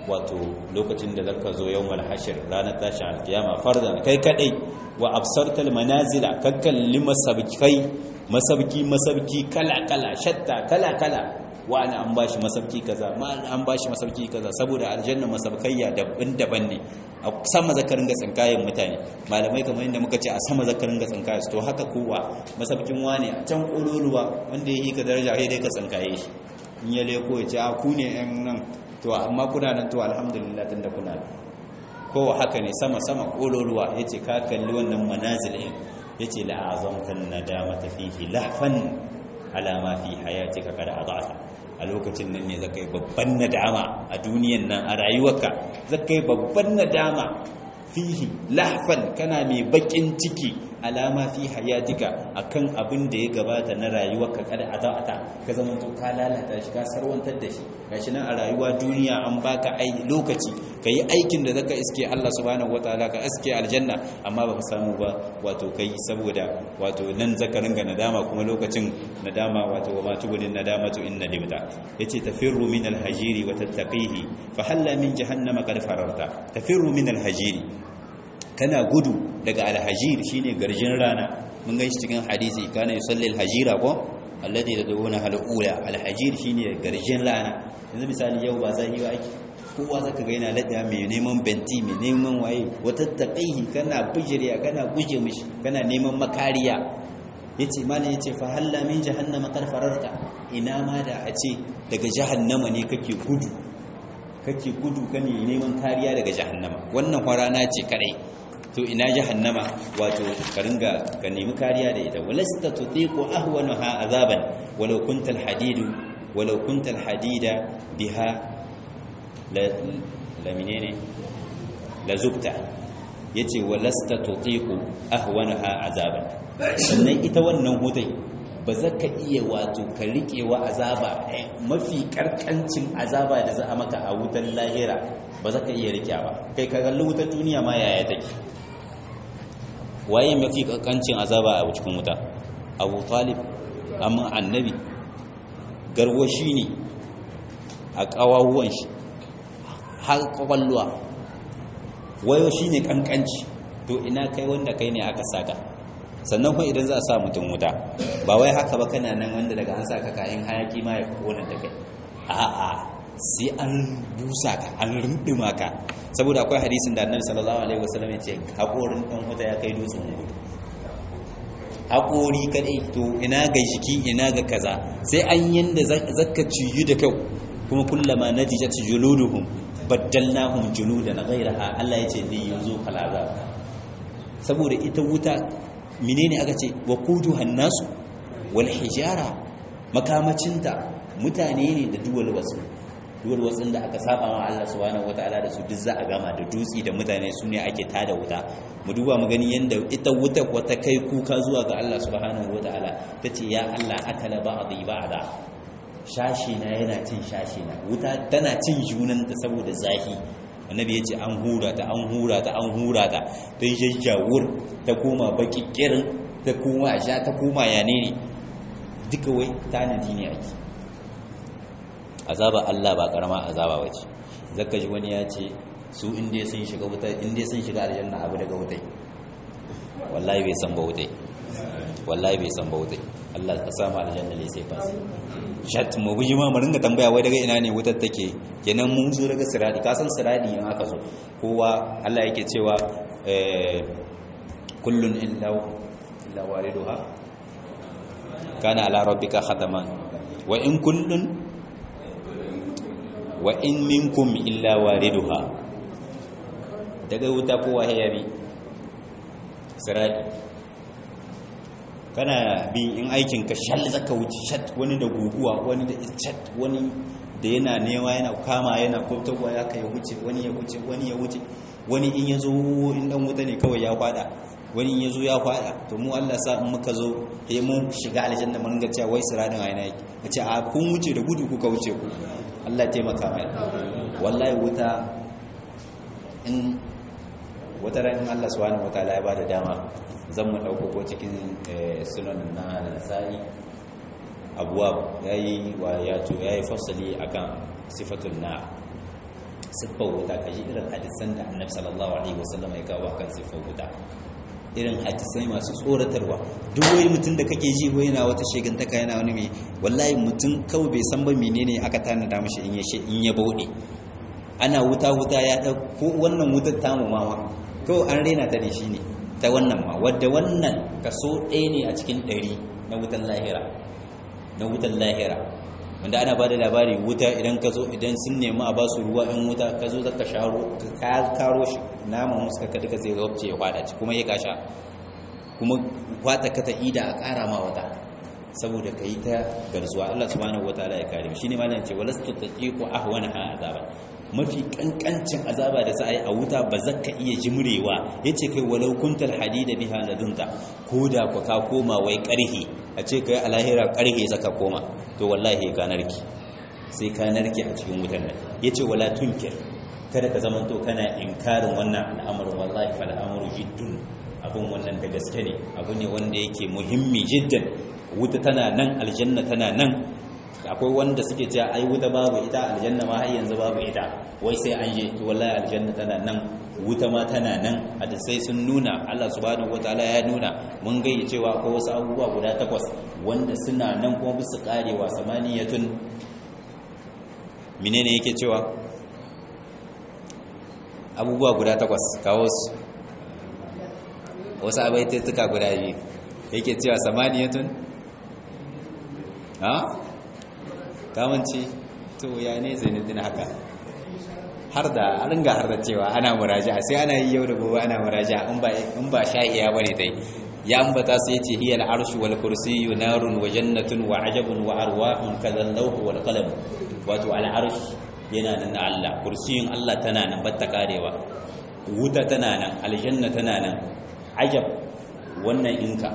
wato lokacin da zaka zo yawmal hashir ranar tashin alkiyama fardan kai kadai wa absartal manazila kakkalli masabkai masabki masabki kala kala shatta kala kala wani an bashi masabki kaza ma an bashi masabki kaza saboda aljanna masabkayya daban-daban ne a sama zakarin ga tsinkayen mutane malamai kamar yadda muka ce a sama zakarin ga tsinkayen su to haka kowa masabkin wani a can kololuwa wanda ya yi ka daraja sai dai ka tsinkaye shi in ya leko ya ce a ku ne yan nan to amma kuna nan to alhamdulillah tunda kuna nan kowa haka ne sama sama kololuwa ya ce ka kalli wannan manazil ɗin ya ce la'azamtan nadama tafihi lahfan alama fi hayatika kada adata a lokacin nan ne zakai babban nadama a duniyan nan a rayuwarka zakai babban nadama fihi lahfan kana mai bakin ciki alama fi hayatika akan abin da ya gabata na rayuwarka kada adata ka zama to ka lalata shi ka sarwantar da shi gashi nan a rayuwa duniya an baka ai lokaci kai aikin da zaka iske Allah subhanahu wataala ka iske aljanna amma baka samu ba wato kai saboda wato nan zaka ringa nadama kuma lokacin nadama wato wa matubulin nadamatu inna limta yace tafirru min alhajiri wa tattaqihi fa halla min jahannama qad fararta tafirru min alhajiri kana gudu daga alhajir shine garjin rana mun ga cikin hadisi kana yusalli alhajira ko alladhi tadawuna halula alhajir shine garjin rana yanzu misali yau ba zai yi ake kowa zaka ga yana lada mai neman benti mai neman waye wata taqihi kana bijiriya kana guje mishi kana neman makariya yace malam yace fa halla min jahannama qad fararta ina ma da a ce daga jahannama ne kake gudu kake gudu kane neman kariya daga jahannama wannan kwarana ce kadai to ina jahannama wato ka ringa ka nemi kariya da ita walasta tutiqu ahwanaha azaban walau kunta alhadidu walau kunta alhadida biha la la menene la zubta yace walasta tutiqu ahwanaha azaban sannan ita wannan hudai ba za ka iya wato ka riƙewa azaba mafi karkancin azaba da za a maka a wutar lahira ba za ka iya riƙe ba kai ka kalli wutar duniya ma yaya take waye mafi kankancin azaba a cikin wuta abu talib amma annabi garwashi ne a ƙawahuwan shi har ƙwaƙwalwa wayo shi ne kankanci to ina kai wanda kai ne aka saka sannan kuma idan za a sa mutum wuta ba wai haka ba kana nan wanda daga an saka kayan hayaki ma ya kona da kai a'a sai an busa ka an rindima ka saboda akwai hadisin da annabi sallallahu alaihi wasallam ya ce haƙorin ɗan wuta ya kai dutsen gudu haƙori kadai to ina ga jiki ina ga kaza sai an yanda zaka ciyu da kyau kuma kullama natijat juluduhum baddalnahum juludan ghayraha Allah ya ce li yuzu kalazab saboda ita wuta menene aka ce waquduhan nasu wal hijara makamacinta mutane ne da duwal wasu duwar wasu da aka saba wa Allah subhanahu wataala da su duk za a gama da dutsi da mutane su ne ake tada wuta mu duba mu gani yanda ita wuta wata kai kuka zuwa ga Allah subhanahu wataala tace ya Allah akala ba'dhi ba'da shashi na yana cin shashi na wuta tana cin junan ta saboda zahi annabi yace an hura ta an hura ta an hura ta ta jajjawur ta koma baki kirin ta koma sha ta koma yane ne duka wai tanadi ne ake azaba Allah ba karama azaba bace zaka ji wani ya ce su inda sun shiga wuta inda sun shiga aljanna abu daga wutai wallahi bai san ba wutai wallahi bai san ba wutai Allah ka samu aljanna ne sai fasi shat mu buji ma mu ringa tambaya wai daga ina ne wutar take kenan mun zo daga siradi ka san siradi in aka zo kowa Allah yake cewa eh kullun illa illa wariduha kana ala rabbika khataman wa in kullun wa in minkum illa wariduha daga wuta kowa ya bi sirati kana bi in aikin ka shal zaka wuce shat wani da guguwa wani da chat wani da yana newa yana kama yana kwaftarwa ya kai wuce wani ya wuce wani ya wuce wani in yazo in dan wuta ne kawai ya kwada wani in yazo ya kwada to mu Allah sa in muka zo eh mun shiga aljanna mun ga cewa wai siradin a yana yake a ce a kun wuce da gudu kuka wuce ku Allah taimaka mai wallahi wuta in wata ran Allah subhanahu wataala ya bada dama zan mu dauko ko cikin sunan na sa'i abuwab yayi wa ya to yayi fasali akan sifatul na siffar wuta kaji irin hadisan da annabi sallallahu alaihi wasallam ya kawo kan siffar wuta irin hadisai masu tsoratarwa duk wani mutum da kake ji wai yana wata shegantaka yana wani mai wallahi mutum kawai bai san ba menene aka tanada mashi in ya in ya bauɗe ana wuta wuta ya ɗauko wannan wutar tamu mama kawai an rena ta da shi ne ta wannan ma wadda wannan kaso ɗaya ne a cikin ɗari na wutan lahira na wutan lahira wanda ana ba da labari wuta idan ka zo idan sun nemi a ba su ruwa in wuta ka zo zaka sharo ka karo shi naman musu ka duka zai zauce ya kwada ci kuma ya kasha kuma kwata ka ta ida a kara ma wata saboda ka yi ta garzuwa Allah subhanahu wataala ya kare shi ne malam ce walastu taqiqu ahwana azaba mafi kankancin azaba da za a yi a wuta ba za ka iya jimrewa ya ce kai walau kuntal hadida biha ladunta ko da ku ka koma wai karhe a ce kai a lahira karhe zaka koma to wallahi ka narki sai ka narki a cikin wutan nan ya ce wala tunkir kada ka zama to kana inkarin wannan al'amarin wallahi fa al'amuru jiddun abun wannan da gaske ne abu ne wanda yake muhimmi jiddan wuta tana nan aljanna tana nan akwai wanda suke cewa ai wuta babu ita aljanna ma har yanzu babu ita wai sai an je to wallahi aljanna tana nan wuta ma tana nan hadisai sun nuna Allah subhanahu wataala ya nuna mun gayyace cewa akwai wasu abubuwa guda takwas wanda suna nan kuma bisa karewa samaniyatun menene yake cewa abubuwa guda takwas kawo su wasu abaitattuka guda biyu yake cewa samaniyatun ha kamanci to ya ne zainadin haka har da an ringa har da cewa ana muraja sai ana yi yau da gobe ana muraja in ba in ba sha'iya bane dai ya ambata sai yace hiya al-arshu wal kursiyyu narun wa jannatun wa ajabun wa arwahun kadhal lawh wal qalam wato al-arsh yana nan Allah kursiyin Allah tana nan batta karewa wuta tana nan aljanna tana nan ajab wannan inka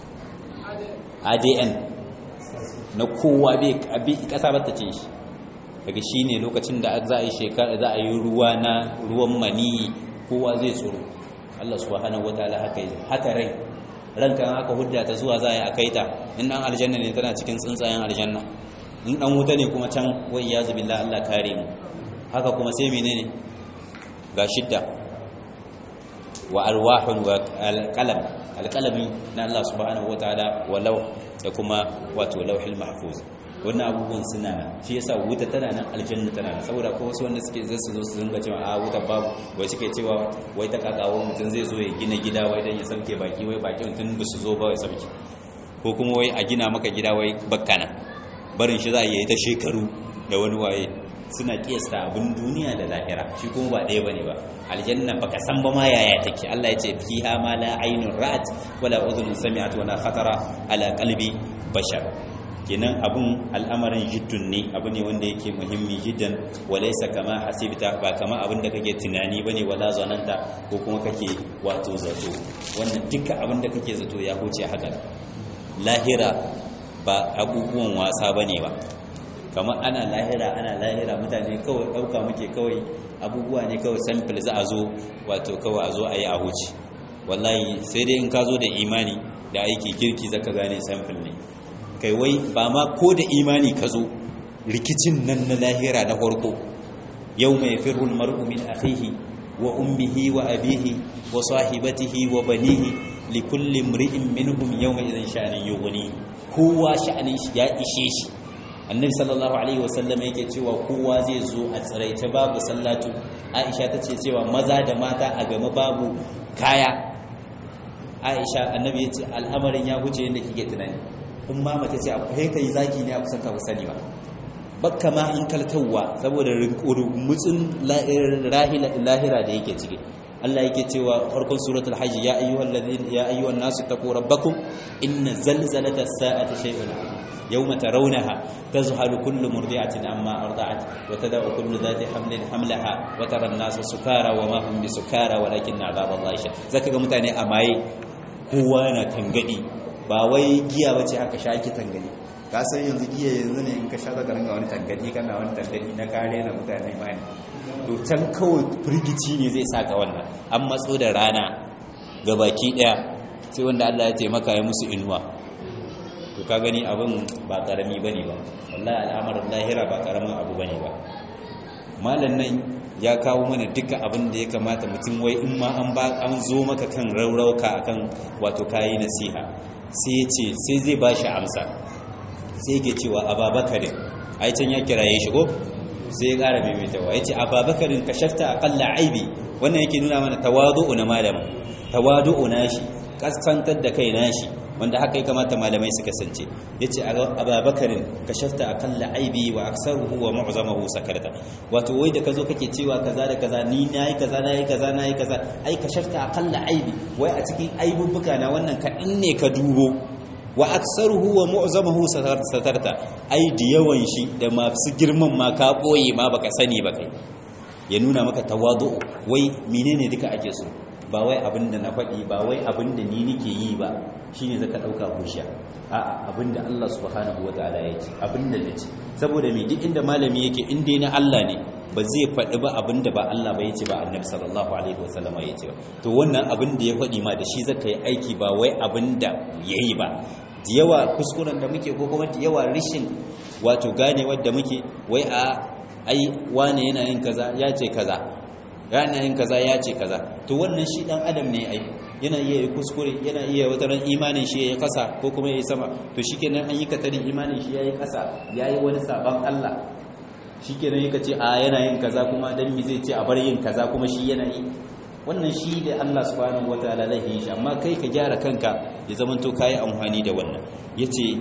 ADN na kowa bai kasa bata ce shi daga shi ne lokacin da za a yi shekara za a yi ruwa na ruwan mani kowa zai tsoro Allah subhanahu wataala haka yi haka rai ranka haka hudda ta zuwa za a yi a kai ta in dan aljanna ne tana cikin tsuntsayen aljanna in dan wuta ne kuma can wai ya zubi Allah kare mu haka kuma sai menene ga shidda wa arwahun wa alqalam alqalami na Allah subhanahu wataala walau da kuma wato lauhil mahfuz wannan abubuwan suna nan shi yasa wuta tana nan aljanna tana nan saboda ko wasu wanda suke zai su zo su dinga cewa a wuta babu wai suke cewa wai ta kakawo mutum zai zo ya gina gida wai dan ya sauke baki wai baki mutum ba su zo ba ya sauke ko kuma wai a gina maka gida wai bakkana barin shi za a yi ta shekaru da wani waye suna kiyasta abin duniya da lahira shi kuma ba ɗaya bane ba aljanna baka san ba ma yaya take Allah ya ce fiha ma la aynun ra'at wala udhun sami'at wala khatara ala qalbi bashar kenan abun al'amarin jiddun ne abu ne wanda yake muhimmi jiddan walaysa kama hasibta ba kama abin da kake tunani bane wala zananta ko kuma kake wato zato wannan duka abin da kake zato ya huce haka lahira ba abubuwan wasa bane ba kamar ana lahira ana lahira mutane kawai ɗauka muke kawai abubuwa ne kawai sample za a zo wato kawai a zo a yi a huce wallahi sai dai in ka zo da imani da aiki kirki zaka gane sample ne kai wai ba ma ko da imani ka zo rikicin nan na lahira na farko yau mai firul mar'u min akhihi wa ummihi wa abihi wa sahibatihi wa banihi li kulli imri'in minhum yawma idhin sha'anin yughni kowa sha'anin shi ya ishe shi annabi sallallahu alaihi wasallam yake cewa kowa zai zo a tsiraice babu sallatu aisha ta ce cewa maza da mata a game babu kaya aisha annabi ya ce al'amarin ya huce yadda kike tunani in ma mace ce akwai kai zaki ne a kusan ka sani ba bakka ma an kaltawa saboda mutsun lahira da yake ciki Allah yake cewa farkon suratul hajj ya ayyuhal ladina ya ayyuhan nasu taqu rabbakum inna zalzalata as-sa'ati shay'un yawma tarawnaha tazhalu kullu murdi'atin amma arda'at wa tada'u kullu dhati hamlin hamlaha wa tara an-nasa sukara wa ma hum bisukara walakin 'adhaballahi shadid zaka ga mutane a maye kowa na tangadi ba wai giya bace aka sha ki tangadi ka san yanzu giya yanzu ne in ka sha zaka ringa wani tangadi kana wani tangadi na kare na mutane mai to can kawai firgici ne zai saka wannan an matso da rana ga baki daya sai wanda Allah ya taimaka ya musu inuwa to ka gani abin ba karami bane ba wallahi al'amarin lahira ba karamin abu bane ba malan nan ya kawo mana duka abin da ya kamata mutum wai in ma an ba an zo maka kan raurauka akan wato kayi nasiha sai ya ce sai zai ba shi amsa sai ke cewa ababakarin a can ya kiraye shi ko sai ya ƙara maimaitawa ya ce ababakarin ka shafta aƙalla aibi wannan yake nuna mana tawadu'u na malama tawadu'u na shi kaskantar da kai na shi wanda haka ya kamata malamai su kasance ya ce ababakarin ka shafta a kan la'aibi wa aksaruhu wa ma'uzamahu sakarta wato wai da ka zo kake cewa kaza da kaza ni na yi kaza na yi kaza na yi kaza ai ka shafta a kan la'aibi wai a cikin aibubbuka na wannan kaɗan ne ka dubo wa aksaruhu wa mu'zamahu satarta ai da yawan shi da masu girman ma ka boye ma baka sani ba kai ya nuna maka tawadu wai menene duka ake so ba wai abin da na faɗi ba wai abin da ni nake yi ba shine zaka ɗauka hujja a'a abin da Allah subhanahu wataala ya ce abin da nace saboda me duk inda malami yake in dai na Allah ne ba zai faɗi ba abin da ba Allah ba yace ba annabi sallallahu alaihi wasallama yace ba to wannan abin da ya faɗi ma da shi zaka yi aiki ba wai abin da yayi ba da yawa kuskuren da muke ko kuma da yawa rishin wato gane wadda muke wai a ai wane yana yin kaza ya ce kaza yana yin kaza ya ce kaza to wannan shi dan adam ne ai yana iya yi kuskure yana iya wata ran imanin shi yayi kasa ko kuma yayi sama to shikenan an yi katarin imanin shi yayi kasa yayi wani saban Allah shikenan yake ce a yana yin kaza kuma dan mi zai ce a bar yin kaza kuma shi yana yi wannan shi da Allah subhanahu wataala zai yi shi amma kai ka gyara kanka ya zaman to kai amfani da wannan yace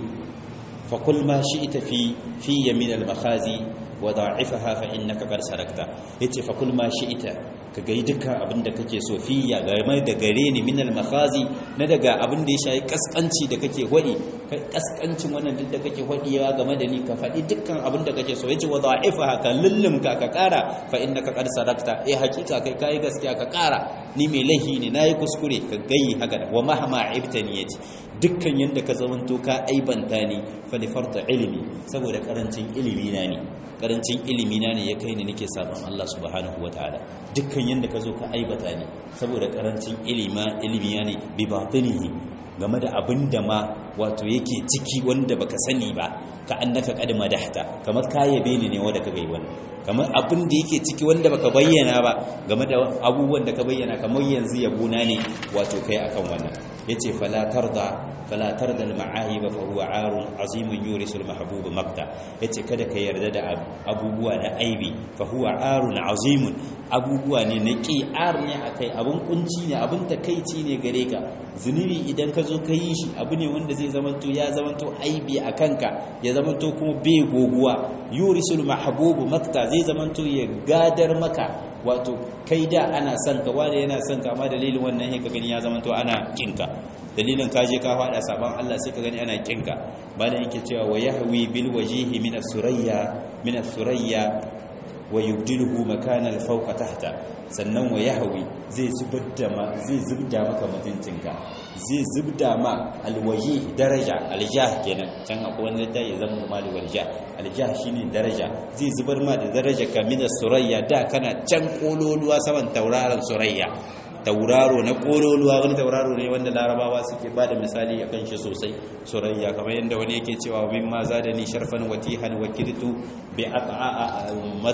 fa kul ma shi'ta fi fi yamin al-makhazi wa da'ifaha fa innaka qad sarakta yace fa kul ma shi'ta ka ga dukkan abin da kake so fi ya game da gare ni min al-makhazi na daga abin da ya shayi kaskanci da kake hwadi kaskancin wannan duk da kake hwadiwa game da ni ka faɗi dukkan abin da kake so yace wa da'ifaha ka lullumka ka kara fa innaka qad sarakta eh hakika kai kai gaskiya ka kara ni mai laihi ne nayi kuskure ka gayi haka wa mahma ibtani yace dukkan yanda ka zamanto ka aibanta ni fa li farta ilmi saboda karancin ilimi na ne karancin ilimi na ne ya kai ni nake sabon Allah subhanahu wataala dukkan yanda ka zo ka aibata ni saboda karancin ilima ilimi na ne bi batinihi game da abin da ma wato yake ciki wanda baka sani ba ka annaka qad madahta kamar ka yabe ni ne wanda ka gai wannan kamar abin da yake ciki wanda baka bayyana ba game da abubuwan da ka bayyana kamar yanzu yabona ne wato kai akan wannan yace fala tarda fala tarda al-ma'ahib fa huwa 'arun 'azimun yurisu al-mahbub maqta yace kada ka yarda da abubuwa na aibi fa huwa 'arun 'azimun abubuwa ne na ƙi'ar ne akai abun kunci ne abun takeici ne gare ka zunubi idan ka zo ka yi shi abu ne wanda zai zamanto ya zamanto aibi a kanka ya zamanto kuma bai goguwa yurisul mahbubu makta zai zamanto ya gadar maka wato kai da ana son ka wanda yana son ka amma dalilin wannan ka gani ya zamanto ana kinka dalilin ka je ka fada saban Allah sai ka gani ana kinka bana yake cewa wa yahwi bil wajihi min as-surayya min as-surayya wa yubdiluhu makana al-fawqa tahta sannan wa yahwi zai zubda ma zai zubda maka mutuncinka zai zubda ma alwaji daraja aljah kenan can akwai wani da ya zama mali waljah aljah shine daraja zai zubar ma da daraja ka min surayya da kana can kololuwa saman tauraron surayya tauraro na kololuwa wani tauraro ne wanda larabawa suke ba da misali a kan shi sosai surayya kamar yadda wani yake cewa min ma za da ni sharfan watihan wa kirtu bi aqa'a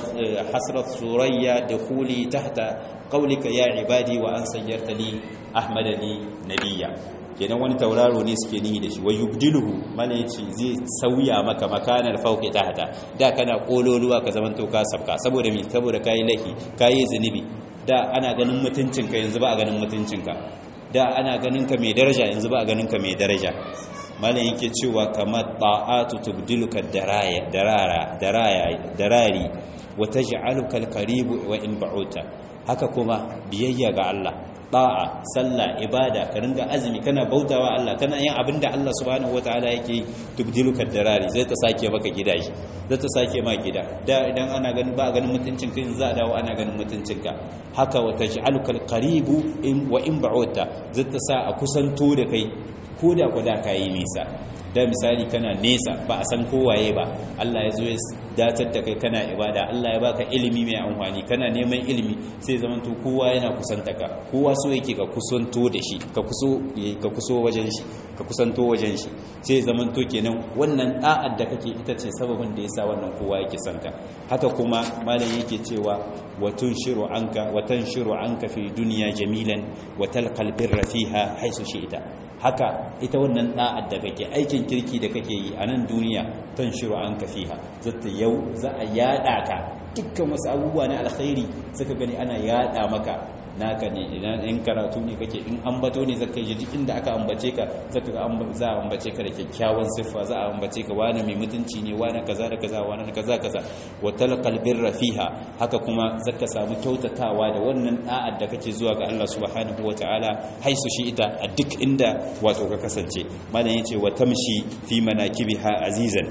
hasrat surayya da huli tahta qaulika ya ibadi wa an sayyarta li ahmada li nabiyya kenan wani tauraro ne suke nihi da shi wa yubdiluhu mana yace zai sauya maka makanar fauki tahta da kana kololuwa ka zaman to ka sabka saboda mi saboda kai lahi kai zunubi da ana ganin mutuncinka yanzu ba a ganin mutuncinka da ana ganin ka mai daraja yanzu ba a ganin ka mai daraja malam yake cewa kamar ta'atu tubdiluka daraya darara daraya darari wa taj'aluka alqaribu wa in ba'uta haka kuma biyayya ga Allah da'a sallah ibada ka ringa azumi kana bautawa Allah kana yin abinda Allah subhanahu wataala yake tubdiluka darari zai ta sake maka gida shi zai ta sake ma gida da idan ana ganin ba ganin mutuncin ka za a dawo ana ganin mutuncin ka haka wa taj'aluka alqaribu in wa in ba'uta zai ta sa a kusanto da kai ko da ku da kai nisa da misali kana nesa ba a san kowaye ba Allah ya zo ya datar da kai kana ibada Allah ya baka ilimi mai amfani kana neman ilimi sai zamanto kowa yana kusanta ka kowa so yake ka kusanto da shi ka kuso ka kuso wajen shi ka kusanto wajen shi sai zamanto kenan wannan da'ar da kake ita ce sababin da yasa wannan kowa yake son ka haka kuma malam yake cewa wa tunshiru anka wa tanshiru anka fi dunya jamilan wa talqal birra fiha haisu shi'ta haka ita wannan da'ar da kake aikin kirki da kake yi a nan duniya tan shiru an kafiha zata yau za a yada ka dukkan wasu abubuwa na alkhairi suka gani ana yada maka naka ne idan in karatu ne kake in ambato ne zaka yi duk inda aka ambace ka zaka ga za a ambace ka da kyakkyawan siffa za a ambace ka wani mai mutunci ne wani kaza da kaza wani kaza kaza wa talqal birra fiha haka kuma zaka samu kyautatawa da wannan da'ar da kake zuwa ga Allah subhanahu wataala haisu shi ita a duk inda wato ka kasance malam yace wa tamshi fi manakibiha azizan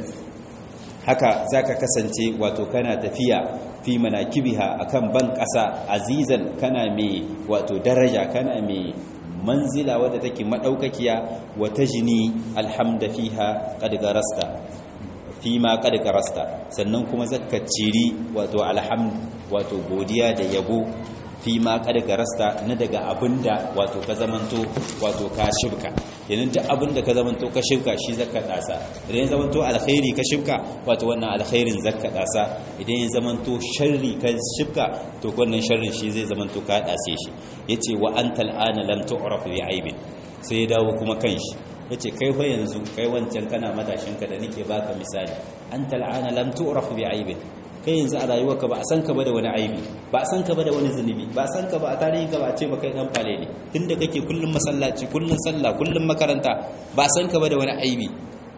haka zaka kasance wato kana tafiya fi manakibiha akan ban ƙasa azizan kana mai wato daraja kana mai manzila wadda take madaukakiya wa tajni alhamda fiha qad garasta fi ma qad garasta sannan kuma zakka ciri wato alhamd wato godiya da yabo fi ma kada garasta na daga abinda wato ka zamanto wato ka shibka yanin duk abinda ka zamanto ka shibka shi zakka dasa idan ya zamanto alkhairi ka shibka wato wannan alkhairin zakka dasa idan ya zamanto sharri ka shibka to wannan sharrin shi zai zamanto ka dase shi yace wa antal ana lam tu'raf bi aibin sai ya dawo kuma kanshi yace kai fa yanzu kai wancan kana matashin ka da nake baka misali antal ana lam tu'raf bi aibin kai yanzu a rayuwarka ba a san ka ba da wani aibi ba a san ka ba da wani zunubi ba a san ka ba a tarihi ka ba a ce ba kai dan fale ne tunda kake kullum masallaci kullum sallah kullum makaranta ba a san ka ba da wani aibi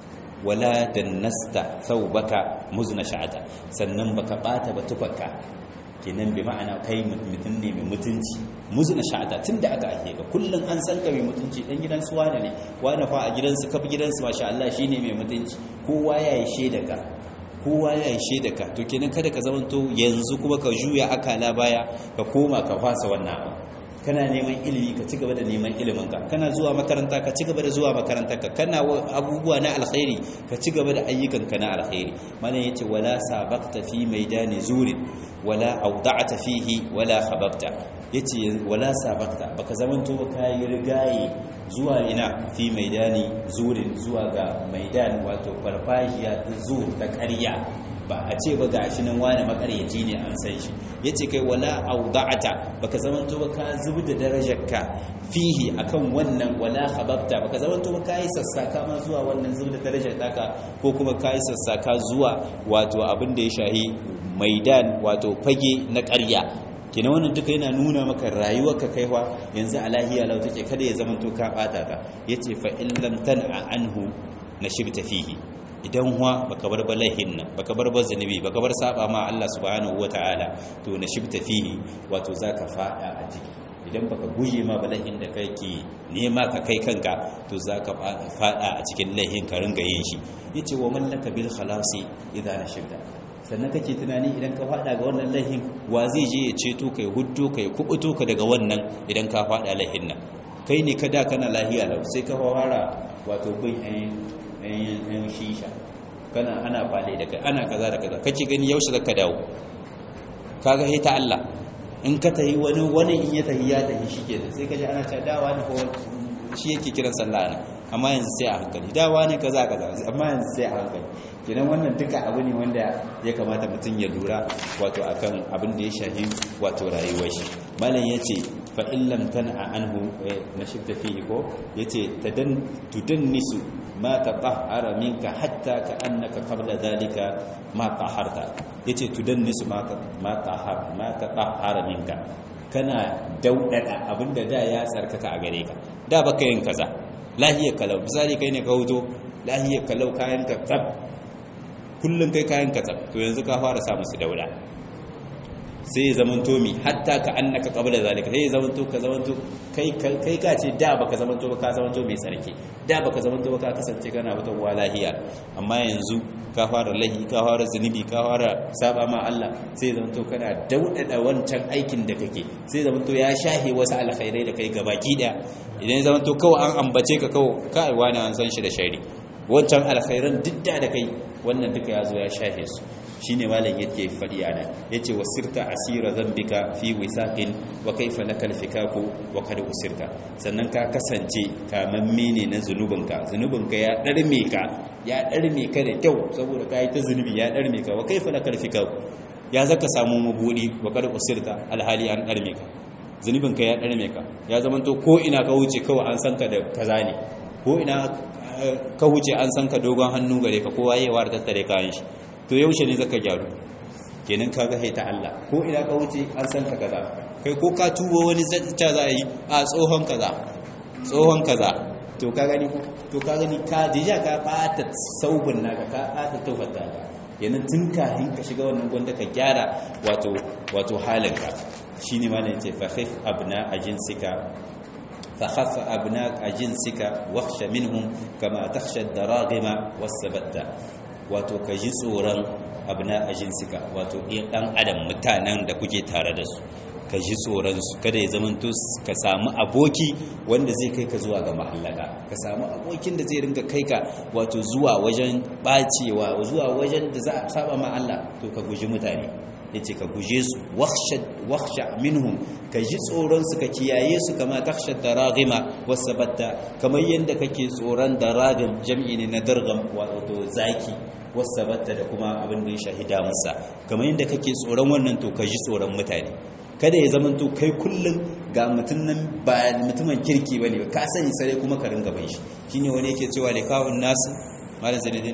wala dannasta thawbaka muzna sha'ata sannan baka bata ba tufarka kenan bi ma'ana kai mutum ne mai mutunci muzna sha'ata tunda aka ake ka kullum an san ka mai mutunci dan gidan su wane ne wani fa a gidansu kafi gidansu masha Allah shine mai mutunci kowa ya yi shaida ka kowa ya yi da ka to kenan kada ka zamanto yanzu kuma ka juya akala baya ka koma ka fasa wannan abu kana neman ilimi ka ci gaba da neman iliminka kana zuwa makaranta ka ci gaba da zuwa makarantarka kana abubuwa na alkhairi ka ci gaba da ayyukanka na alkhairi malam yace wala sabaqta fi maidani zurin wala awda'ta fihi wala khababta yace wala sabaqta baka zamanto ba kai rigaye zuwa ina fi maidani zurin zuwa ga maidan wato farfajiya ta zur ta ƙarya ba a ce ba ga shi nan wani makaryaci ne an san shi ya ce kai wala auda'ata baka zamanto ba ka zubi da darajarka fihi akan wannan wala khababta baka zamanto ba ka yi sassaka ma zuwa wannan zubi da darajar taka ko kuma ka yi sassaka zuwa wato abin da ya shahi maidan wato fage na ƙarya kina wannan duka yana nuna maka rayuwarka kaiwa yanzu a lahiya lau take kada ya zamanto ka bata ta yace fa in lam tan'a anhu nashibta fihi idan huwa baka bar balahin nan baka bar zunubi baka bar saba ma Allah subhanahu wataala to nashibta fihi wato zaka fada a ciki idan baka guje ma balahin da kake nema ka kai kanka to zaka fada a cikin laihin ka ringa yin shi yace wa mallaka bil khalasi idan nashibta sannan kake tunani idan ka fada ga wannan laihin wa zai je ya ceto kai huddo kai kubuto ka daga wannan idan ka fada laihin nan kai ne kada kana lahiya lau sai ka fara wato bin ɗayan shisha kana ana fale da kai ana kaza da kaza kake gani yaushe zaka dawo kaga he ta Allah in ka tahi wani wani in ya tahi ya tahi shike sai kaje ana ta dawa ne ko shi yake kiran sallah ne amma yanzu sai a hankali dawa ne kaza kaza amma yanzu sai a hankali kenan wannan duka abu ne wanda ya kamata mutum ya lura wato akan abin da ya shahi wato rayuwar shi malam yace fa in lam tan'a anhu nashibta fihi ko yace tadan tudannisu ma tatahhara minka hatta ka annaka qabla dhalika ma taharta yace tudannisu ma ma tahar ma tatahhara minka kana daudada abinda da ya tsarkaka a gare ka da baka yin kaza lahiyar kalau misali kai ne ka huto lahiyar kalau kayan ka tsab kullum kai kayan ka tsab to yanzu ka fara sa musu dauda sai ya zamanto mi hatta ka annaka qabla zalika sai ya zamanto ka zamanto kai kai ka ce da baka zamanto ba ka zamanto mai sarki da baka zamanto ba ka kasance kana wata lahiya amma yanzu ka fara lahi ka fara zunubi ka fara saba ma Allah sai zamanto kana daudada wancan aikin da kake sai zamanto ya shahe wasu alkhairai da kai gabaki daya idan zamanto kawai an ambace ka kawai kai wani an san shi da shari wancan alkhairan duk da kai wannan duka ya zo ya shahe su shine malam yake fadi ana yace wasirta asira zambika fi wisaqin wa kaifa lakal fikaku wa kad usirta sannan ka kasance kamamme ne na zunubinka zunubinka ya darme ka ya darme ka da kyau saboda kai ta zunubi ya darme ka wa kaifa lakal fikaku ya zaka samu mabudi wa kad usirta alhali an darme ka zunubinka ya darme ka ya zamanto ko ina ka wuce kawai an san ka da kaza ne ko ina ka wuce an san ka dogon hannu gare ka kowa yayi war tattare kayan shi to yaushe ne zaka gyaru kenan kaga hai ta Allah ko ina ka wuce an san ka kaza kai ko ka tubo wani zacca za a yi a tsohon kaza tsohon kaza to ka gani to ka gani ka dija ka bata saubin naka ka bata tawfata kenan tun kafin ka shiga wannan gwanda ka gyara wato wato halinka shine ma ne yace fa khif abna ajinsika فخف أبناء جنسك واخش منهم كما تخشى الدراغم والسبتة wato ka ji tsoron abna a jinsika wato ɗan adam mutanen da kuke tare da su ka ji tsoronsu kada ya zamanto ka samu aboki wanda zai kai ka zuwa ga mahallaka ka samu abokin da zai ringa kai ka wato zuwa wajen bacewa zuwa wajen da za a saba ma Allah to ka guji mutane yace ka guje su wakhsha minhum ka ji tsoron su ka kiyaye su kama takhsha daragima wasabatta kamar yanda kake tsoron daragim jam'i ne na dargam wato zaki wasabatta da kuma abin da ya shahida musa kamar yanda kake tsoron wannan to ka ji tsoron mutane kada ya zama to kai kullum ga mutum nan ba mutumin kirki bane ka sani sare kuma ka ringa bai shi shine wani yake cewa likawun nasu malam zanidin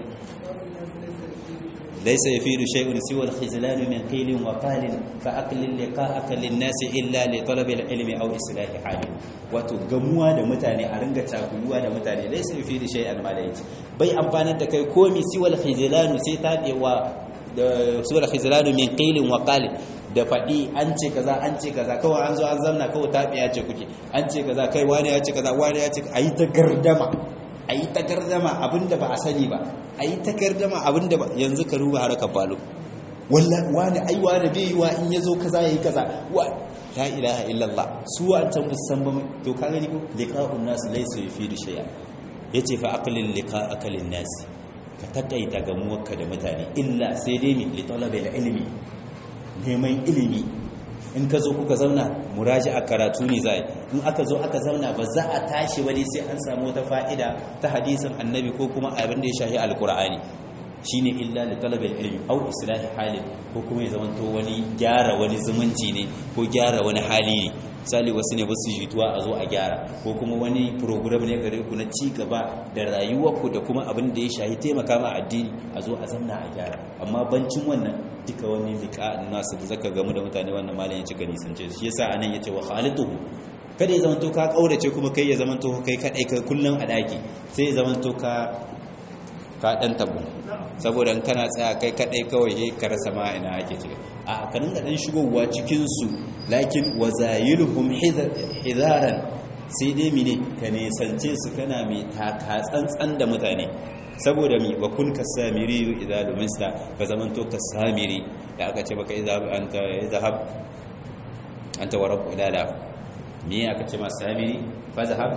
ليس يفيد شيء سوى الخزلان من قيل وقال فأقل لقاءك للناس إلا لطلب العلم أو إصلاح حال wato gamuwa da mutane a ringa takuluwa da mutane dai sai fi da shay'an malaiti bai amfanar da kai komi siwal khizlanu sai tabewa da siwal khizlanu min qilin wa qalin da faɗi an ce kaza an ce kaza kawai an zo an zamna kawai tabiya ce kuke an ce kaza kai wani ya ce kaza wani ya ce ayi ta gardama a yi takardama abinda ba a sani ba a yi takardama abinda ba yanzu ka ruba harkar balo wani ai wani bai yi wa in ya zo kaza ya yi kaza wa la ilaha illallah su an can musan ba to ka gani ko liqa'un nas laysa yufidu shay'a yace fa aqlil liqa'aka lin nas ka takaita gamuwarka da mutane illa sai dai mi li talabil ilmi neman ilimi in ka zo kuka zauna muraji a karatu ne za in aka zo aka zauna ba za a tashi wani sai an samu wata fa'ida ta hadisin annabi ko kuma abin da ya shahi alkur'ani shine illa li talabil ilmi aw islahi halin ko kuma ya zamanto wani gyara wani zumunci ne ko gyara wani hali ne misali wasu ne ba su jituwa a zo a gyara ko kuma wani program ne gare ku na ci gaba da rayuwarku da kuma abin da ya shahi taimaka ma addini a zo a zamna a gyara amma bancin wannan duka wani liqa nasu da zaka gamu da mutane wannan malam ya cika nisance shi yasa anan yace wa khalituhu kada ya zamanto ka kaurace kuma kai ya zamanto kai kadai kai kullun a daki sai ya zamanto ka ka dan tabu saboda in kana tsaya kai kadai kawai sai ka rasa ma ina ake ciki a ka dinga dan shigowa cikin su lakin wazayiluhum hidaran sai dai mine ka nisance su kana mai taka tsantsan da mutane saboda mi wa kun kasamiri idza lumista ka zamanto kasamiri da aka ce baka idza anta izhab anta wa rabbu ilala me aka ce ma samiri fazhab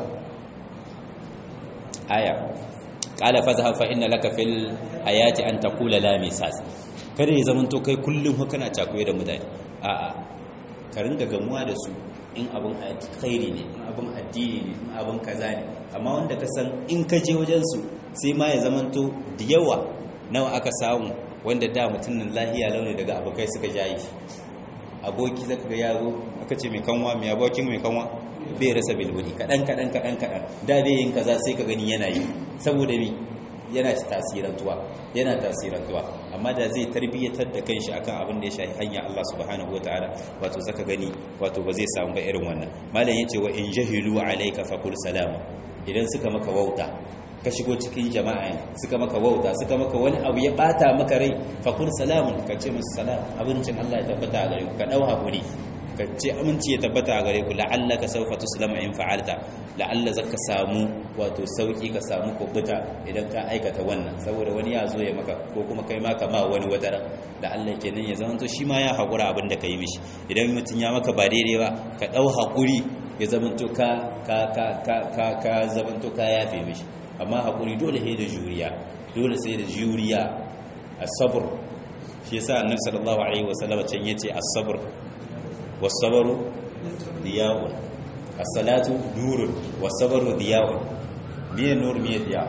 aya qala fazhab fa inna laka fil hayati an taqula la misas kada ya zamanto kai kullum kana cakuye da mutane a'a ka ringa gamuwa da su in abin khairi ne in abin addini ne in abin kaza ne amma wanda ka san in ka je wajen su sai ma ya zamanto da yawa nawa aka samu wanda da mutumin lahiya launi daga abokai suka jayi aboki zaka ga yaro aka ce mai kanwa mai abokin mai kanwa bai rasa bilbili kadan kadan kadan kadan da bai yin kaza sai ka gani yana yi saboda mi yana tasirantuwa yana tasirantuwa amma da zai tarbiyyatar da kanshi akan abin da ya shafi hanya Allah subhanahu wataala wato zaka gani wato ba zai samu ba irin wannan malam yace wa in jahilu alayka faqul salama idan suka maka wauta ka shigo cikin jama'a suka maka wauta suka maka wani abu ya bata maka rai faqul salamun ka ce musu salam abincin Allah ya tabbata a gare ku ka dau hakuri ka ce aminci ya tabbata a gare ku la'allaka sawfa tuslama in fa'alta la'alla zaka samu wato sauki ka samu kubuta idan ka aikata wannan saboda wani ya zo ya maka ko kuma kai ma kama wani wadara la'alla kenan ya zama to shi ma ya hakura abin da kai mishi idan mutum ya maka ba daidai ba ka dau hakuri ya zama to ka ka ka ka ka ka zama to ka yafe mishi amma hakuri dole sai da juriya dole sai da juriya asabr shi yasa annabi sallallahu alaihi wasallam can yace as-sabr was-sabru diya'un as-salatu nurun was-sabru diya'un miye nur miye diya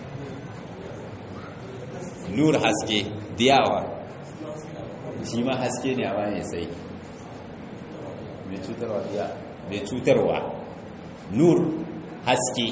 nur haske diyawa shi ma haske ne amma ne sai mai cutarwa diya mai cutarwa nur haske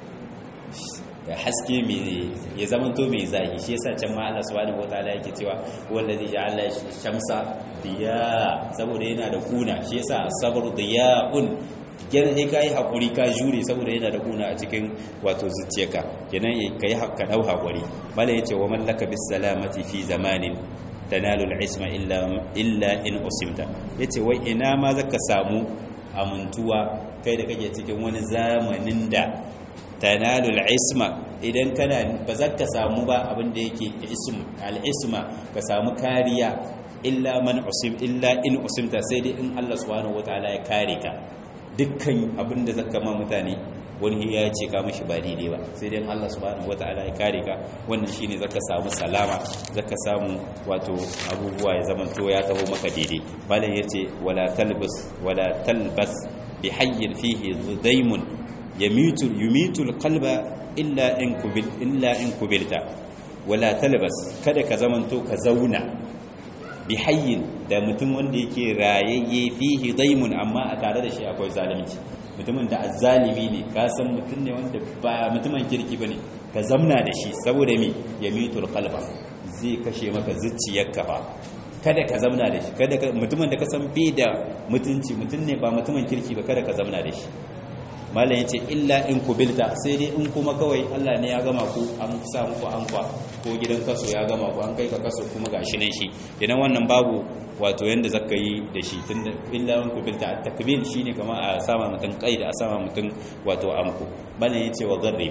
da haske mai ya zamanto mai zahi shi yasa can ma Allah subhanahu wataala yake cewa wallazi ja'ala shamsa diya saboda yana da kuna shi yasa sabru diya'un kenan sai kai hakuri ka jure saboda yana da kuna a cikin wato zuciyarka kenan kai ka dau hakuri mala yace wa mallaka bis salamati fi zamanin tanalu al-isma illa illa in usimta yace wai ina ma zaka samu amuntuwa kai da kake cikin wani zamanin da tanalu al-isma idan kana ba za ka samu ba abin da yake ism al-isma ka samu kariya illa man usim illa in usimta sai dai in Allah subhanahu wataala ya kare ka dukkan abin da zaka ma mutane wani ya ce ka mishi ba daidai ba sai dai Allah subhanahu wataala ya kare ka wannan shine zaka samu salama zaka samu wato abubuwa ya zaman to ya taho maka daidai malam yace wala talbas wala talbas bi hayyin fihi dhudaymun yamitu yumitu alqalba illa in kubil illa in kubilta wala talbas kada ka zaman to ka zauna bi hayyin da mutum wanda yake rayayye fihi daimun amma a tare da shi akwai zalunci mutumin da azzalimi ne ka san mutum ne wanda ba mutumin kirki bane ka zamna da shi saboda me yamitul qalba zai kashe maka zuciyarka ba kada ka zamna da shi kada mutumin da ka san bai da mutunci mutum ne ba mutumin kirki ba kada ka zamna da shi malam yace illa in kubilta sai dai in kuma kawai Allah ne ya gama ku an sa muku an kwa ko gidan kaso ya gama ku an kai ka kaso kuma gashi nan shi idan wannan babu wato yanda zaka yi da shi tunda illa in kubilta at-takbil shine kamar a sama mutum kaida a sama mutum wato amku malam yace wa garrib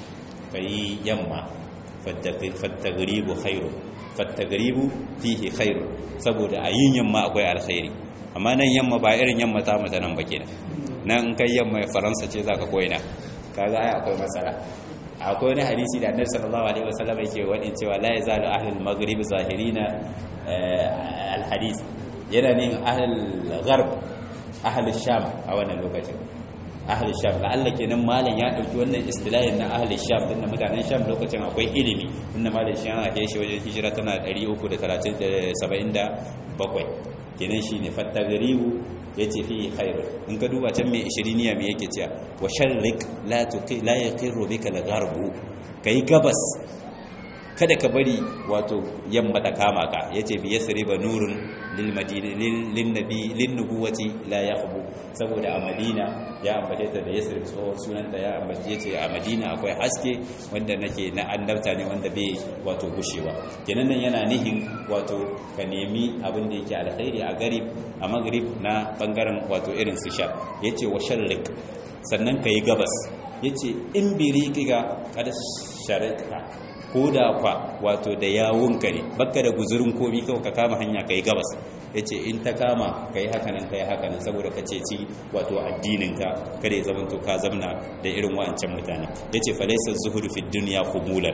kai yamma fattagribu khairu fattagribu fihi khairu saboda a yin yamma akwai alkhairi amma nan yamma ba irin yamma ta mata nan ba kenan nan kai yamma faransa ce zaka koyina kaga ai akwai matsala akwai wani hadisi da annabi sallallahu alaihi wasallam yake wani cewa la yazalu ahlul maghrib zahirina alhadith yana ne ahlul gharb ahlul sham a wannan lokacin ahlul sham la'alla kenan malam ya dauki wannan istilahin na ahlul sham din na mutanen sham lokacin akwai ilimi inda malam shi an ake shi wajen hijira tana 377 kenan shine fattagribu yace fi khairu in ka duba can mai ishiriniya me yake cewa wa sharrik la tuqi la yaqiru bika al-gharbu kai gabas kada ka bari wato yamma ta kama ka yace bi yasriba nurun lil madina lin nabi lin nubuwati la yakhbu saboda a madina ya ambace ta da yasrib tsohon sunanta ya ambace yace a madina akwai haske wanda nake na annabta ne wanda bai wato gushewa kenan nan yana nihin wato ka nemi abin da yake alkhairi a garib a magrib na bangaren wato irin su sha yace wa sharrik sannan kai gabas yace in biri kiga kada sharika ko da kwa wato da yawunka ne baka da guzurin komi kawai ka kama hanya ka yi gabas ya ce in ta kama ka yi hakanan ka yi hakanan saboda ka ceci wato addininka kada ya zama to ka zamna da irin wa'ancan mutane ya ce falaisar zuhudu fi duniya kumulan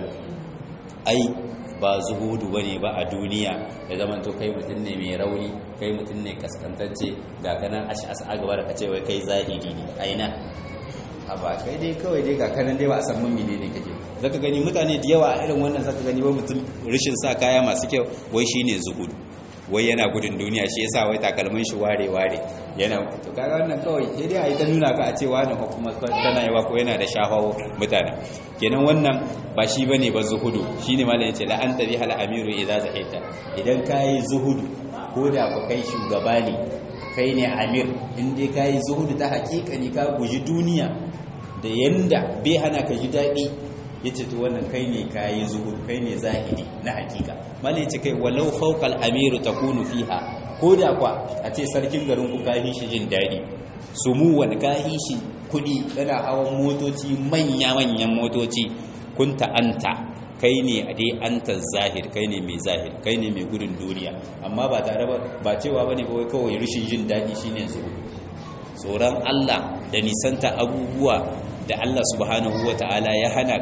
ai ba zuhudu ba ne ba a duniya ya zama to kai mutum ne mai rauni kai mutum ne kaskantacce ga kanan ash'as a gaba da ka ce wai kai zahiri ne aina a ba kai dai kawai dai ga kanan dai ba a san mun ne kake zaka gani mutane da yawa a irin wannan zaka gani wai mutum rishin sa kaya masu kyau wai shine zuhudu wai yana gudun duniya shi yasa wai takalmin shi ware ware yana to kaga wannan kawai sai dai ayi ta nuna ka a ce wani ko kuma tana yawa ko yana da shafawo mutane kenan wannan ba shi bane ba zuhudu shine malam yace la anta bihal amiru idza zahita idan kai zuhudu ko da ku kai shugaba ne kai ne amir in dai kai zuhudu ta hakika ne ka guji duniya da yanda bai hana ka ji daɗi ya ce to wannan kai ne ka yi zuhur kai ne zahiri na hakika malai ce kai walau faukal amiru ta kunu fiha ko da kwa a ce sarkin garin ku ka shi jin daɗi su mu wani ka shi kuɗi yana hawan motoci manya-manyan motoci kun ta'anta kai ne a dai anta zahir kai ne mai zahir kai ne mai gudun duniya amma ba tare ba ba cewa bane kawai kawai rashin jin daɗi shine zuhur tsoron Allah da nisanta abubuwa da Allah subhanahu wa ta'ala ya hana ka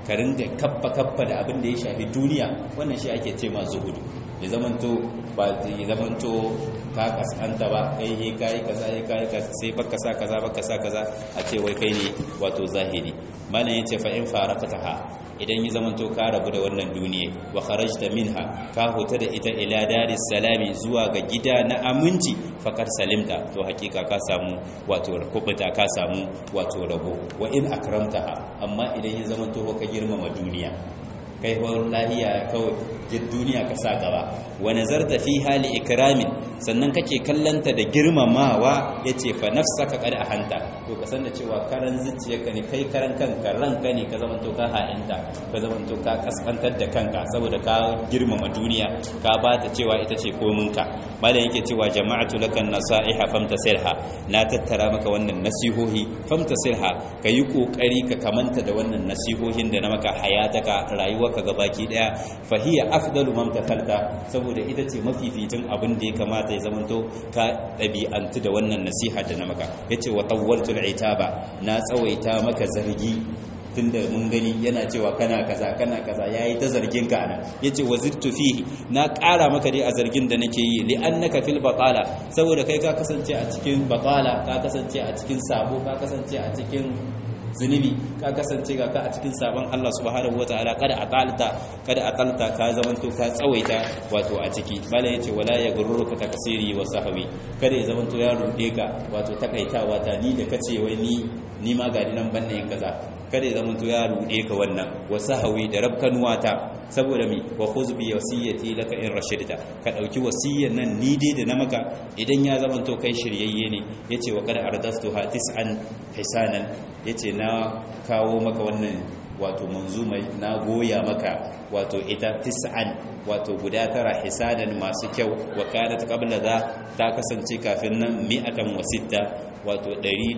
ka ringa kappa kappa da abin da ya shafi duniya wannan shi ake ce ma zuhudu ya zamanto ba ya zamanto ka kasanta ba kai he kai kaza he kai kaza sai baka sa kaza baka sa kaza a ce wai kai ne wato zahiri malam yace fa in faraqataha idan ya zamanto ka rabu da wannan duniya wa kharajta minha ka huta da ita ila daris salami zuwa ga gida na aminci fakar salimta to hakika ka samu wato kubuta ka samu wato rabo wa in akramtaha amma idan ya zamanto ka girmama duniya kai lahiya kawai duniya ka sa gaba wa nazarta fi hali ikramin sannan kake kallanta da girmamawa yace fa nafsaka qad ahanta to ka san da cewa karan zuciyarka ne kai karan kanka ranka ne ka zamanto ka ha'inta ka zamanto ka kaskantar da kanka saboda ka girmama duniya ka ba ta cewa ita ce kominka malam yake cewa jama'atu lakan nasaiha famtasilha na tattara maka wannan nasihohi famtasilha kayi kokari ka kamanta da wannan nasihohin da na maka hayataka rayuwarka gabaki daya fahiya afdalu man takalta saboda ita ce mafificin abin da ya kamata ya zamanto ka ɗabi'antu da wannan nasiha da na maka yace wa tawwaltul itaba na tsawaita maka zargi tunda mun gani yana cewa kana kaza kana kaza yayi ta zargin ka ana yace wazirtu fihi na ƙara maka dai a zargin da nake yi li annaka fil batala saboda kai ka kasance a cikin batala ka kasance a cikin sabo ka kasance a cikin zunubi ka kasance ga ka a cikin sabon Allah subhanahu wataala kada atalta kada atalta ka zamanto ka tsawaita wato a ciki bala yace wala ya gurruka takasiri wa sahwi kada ya zamanto ya rude ka wato takaitawa ta ni da kace wai ni ni ma ga nan banne yin kaza kada ya zamanto ya rude ka wannan wa sahwi da rabkanuwa ta saboda mi wa khuz bi wasiyati laka in rashidta ka dauki wasiyyan nan ni dai da na maka idan ya zamanto kai shiryayye ne yace wa kada ardastuha tis'an hisanan yace na kawo maka wannan wato manzumai na goya maka wato ita tis'an wato guda tara hisadan masu kyau wa kanat qabla da ta kasance kafin nan mi'atan wa sitta wato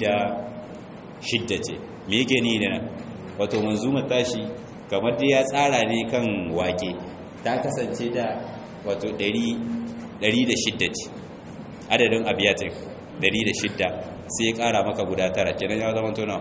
106 ce me yake ni da wato manzumar tashi kamar dai ya tsara ne kan wake ta kasance da wato 106 ce adadin abiyatin 106 sai ya kara maka guda tara kenan ya zama tona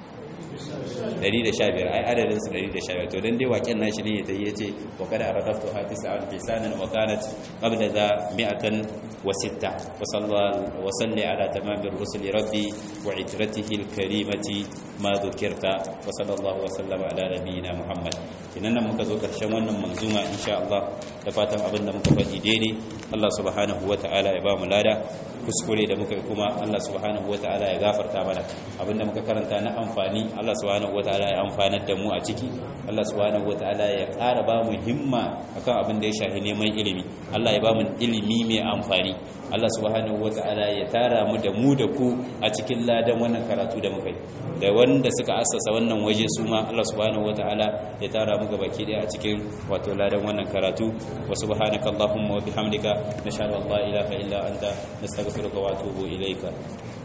115 ai adadin su 115 to dan dai waken nashi ne ta yace wa kada aradaftu hatisa an fisanan wa kanat qabla za mi'atan wa sitta wa sallallahu wa salli ala tamamir rusuli rabbi wa itratihi alkarimati ma dhukirta wa sallallahu wa sallama ala nabiyyina muhammad kinan nan muka zo karshen wannan manzuma insha Allah da fatan abin da muka faɗi daidai Allah subhanahu wa ta'ala ya ba mu lada kuskure da muka yi kuma Allah subhanahu wa ta'ala ya gafarta mana abinda muka karanta na amfani Allah subhanahu wa ta'ala ya amfanar da mu a ciki Allah subhanahu wa ta'ala ya ƙara ba mu himma akan abin da ya shafi neman ilimi Allah ya ba mu ilimi mai amfani Allah subhanahu wa ta'ala ya tara mu da mu da ku a cikin ladan wannan karatu da muka yi da wanda suka assasa wannan waje su ma Allah subhanahu wa ta'ala ya tara mu gabaki daya a cikin wato ladan wannan karatu wa subhanakallahumma wa bihamdika nashhadu an la ilaha illa anta nastaghfiruka wa atubu ilayka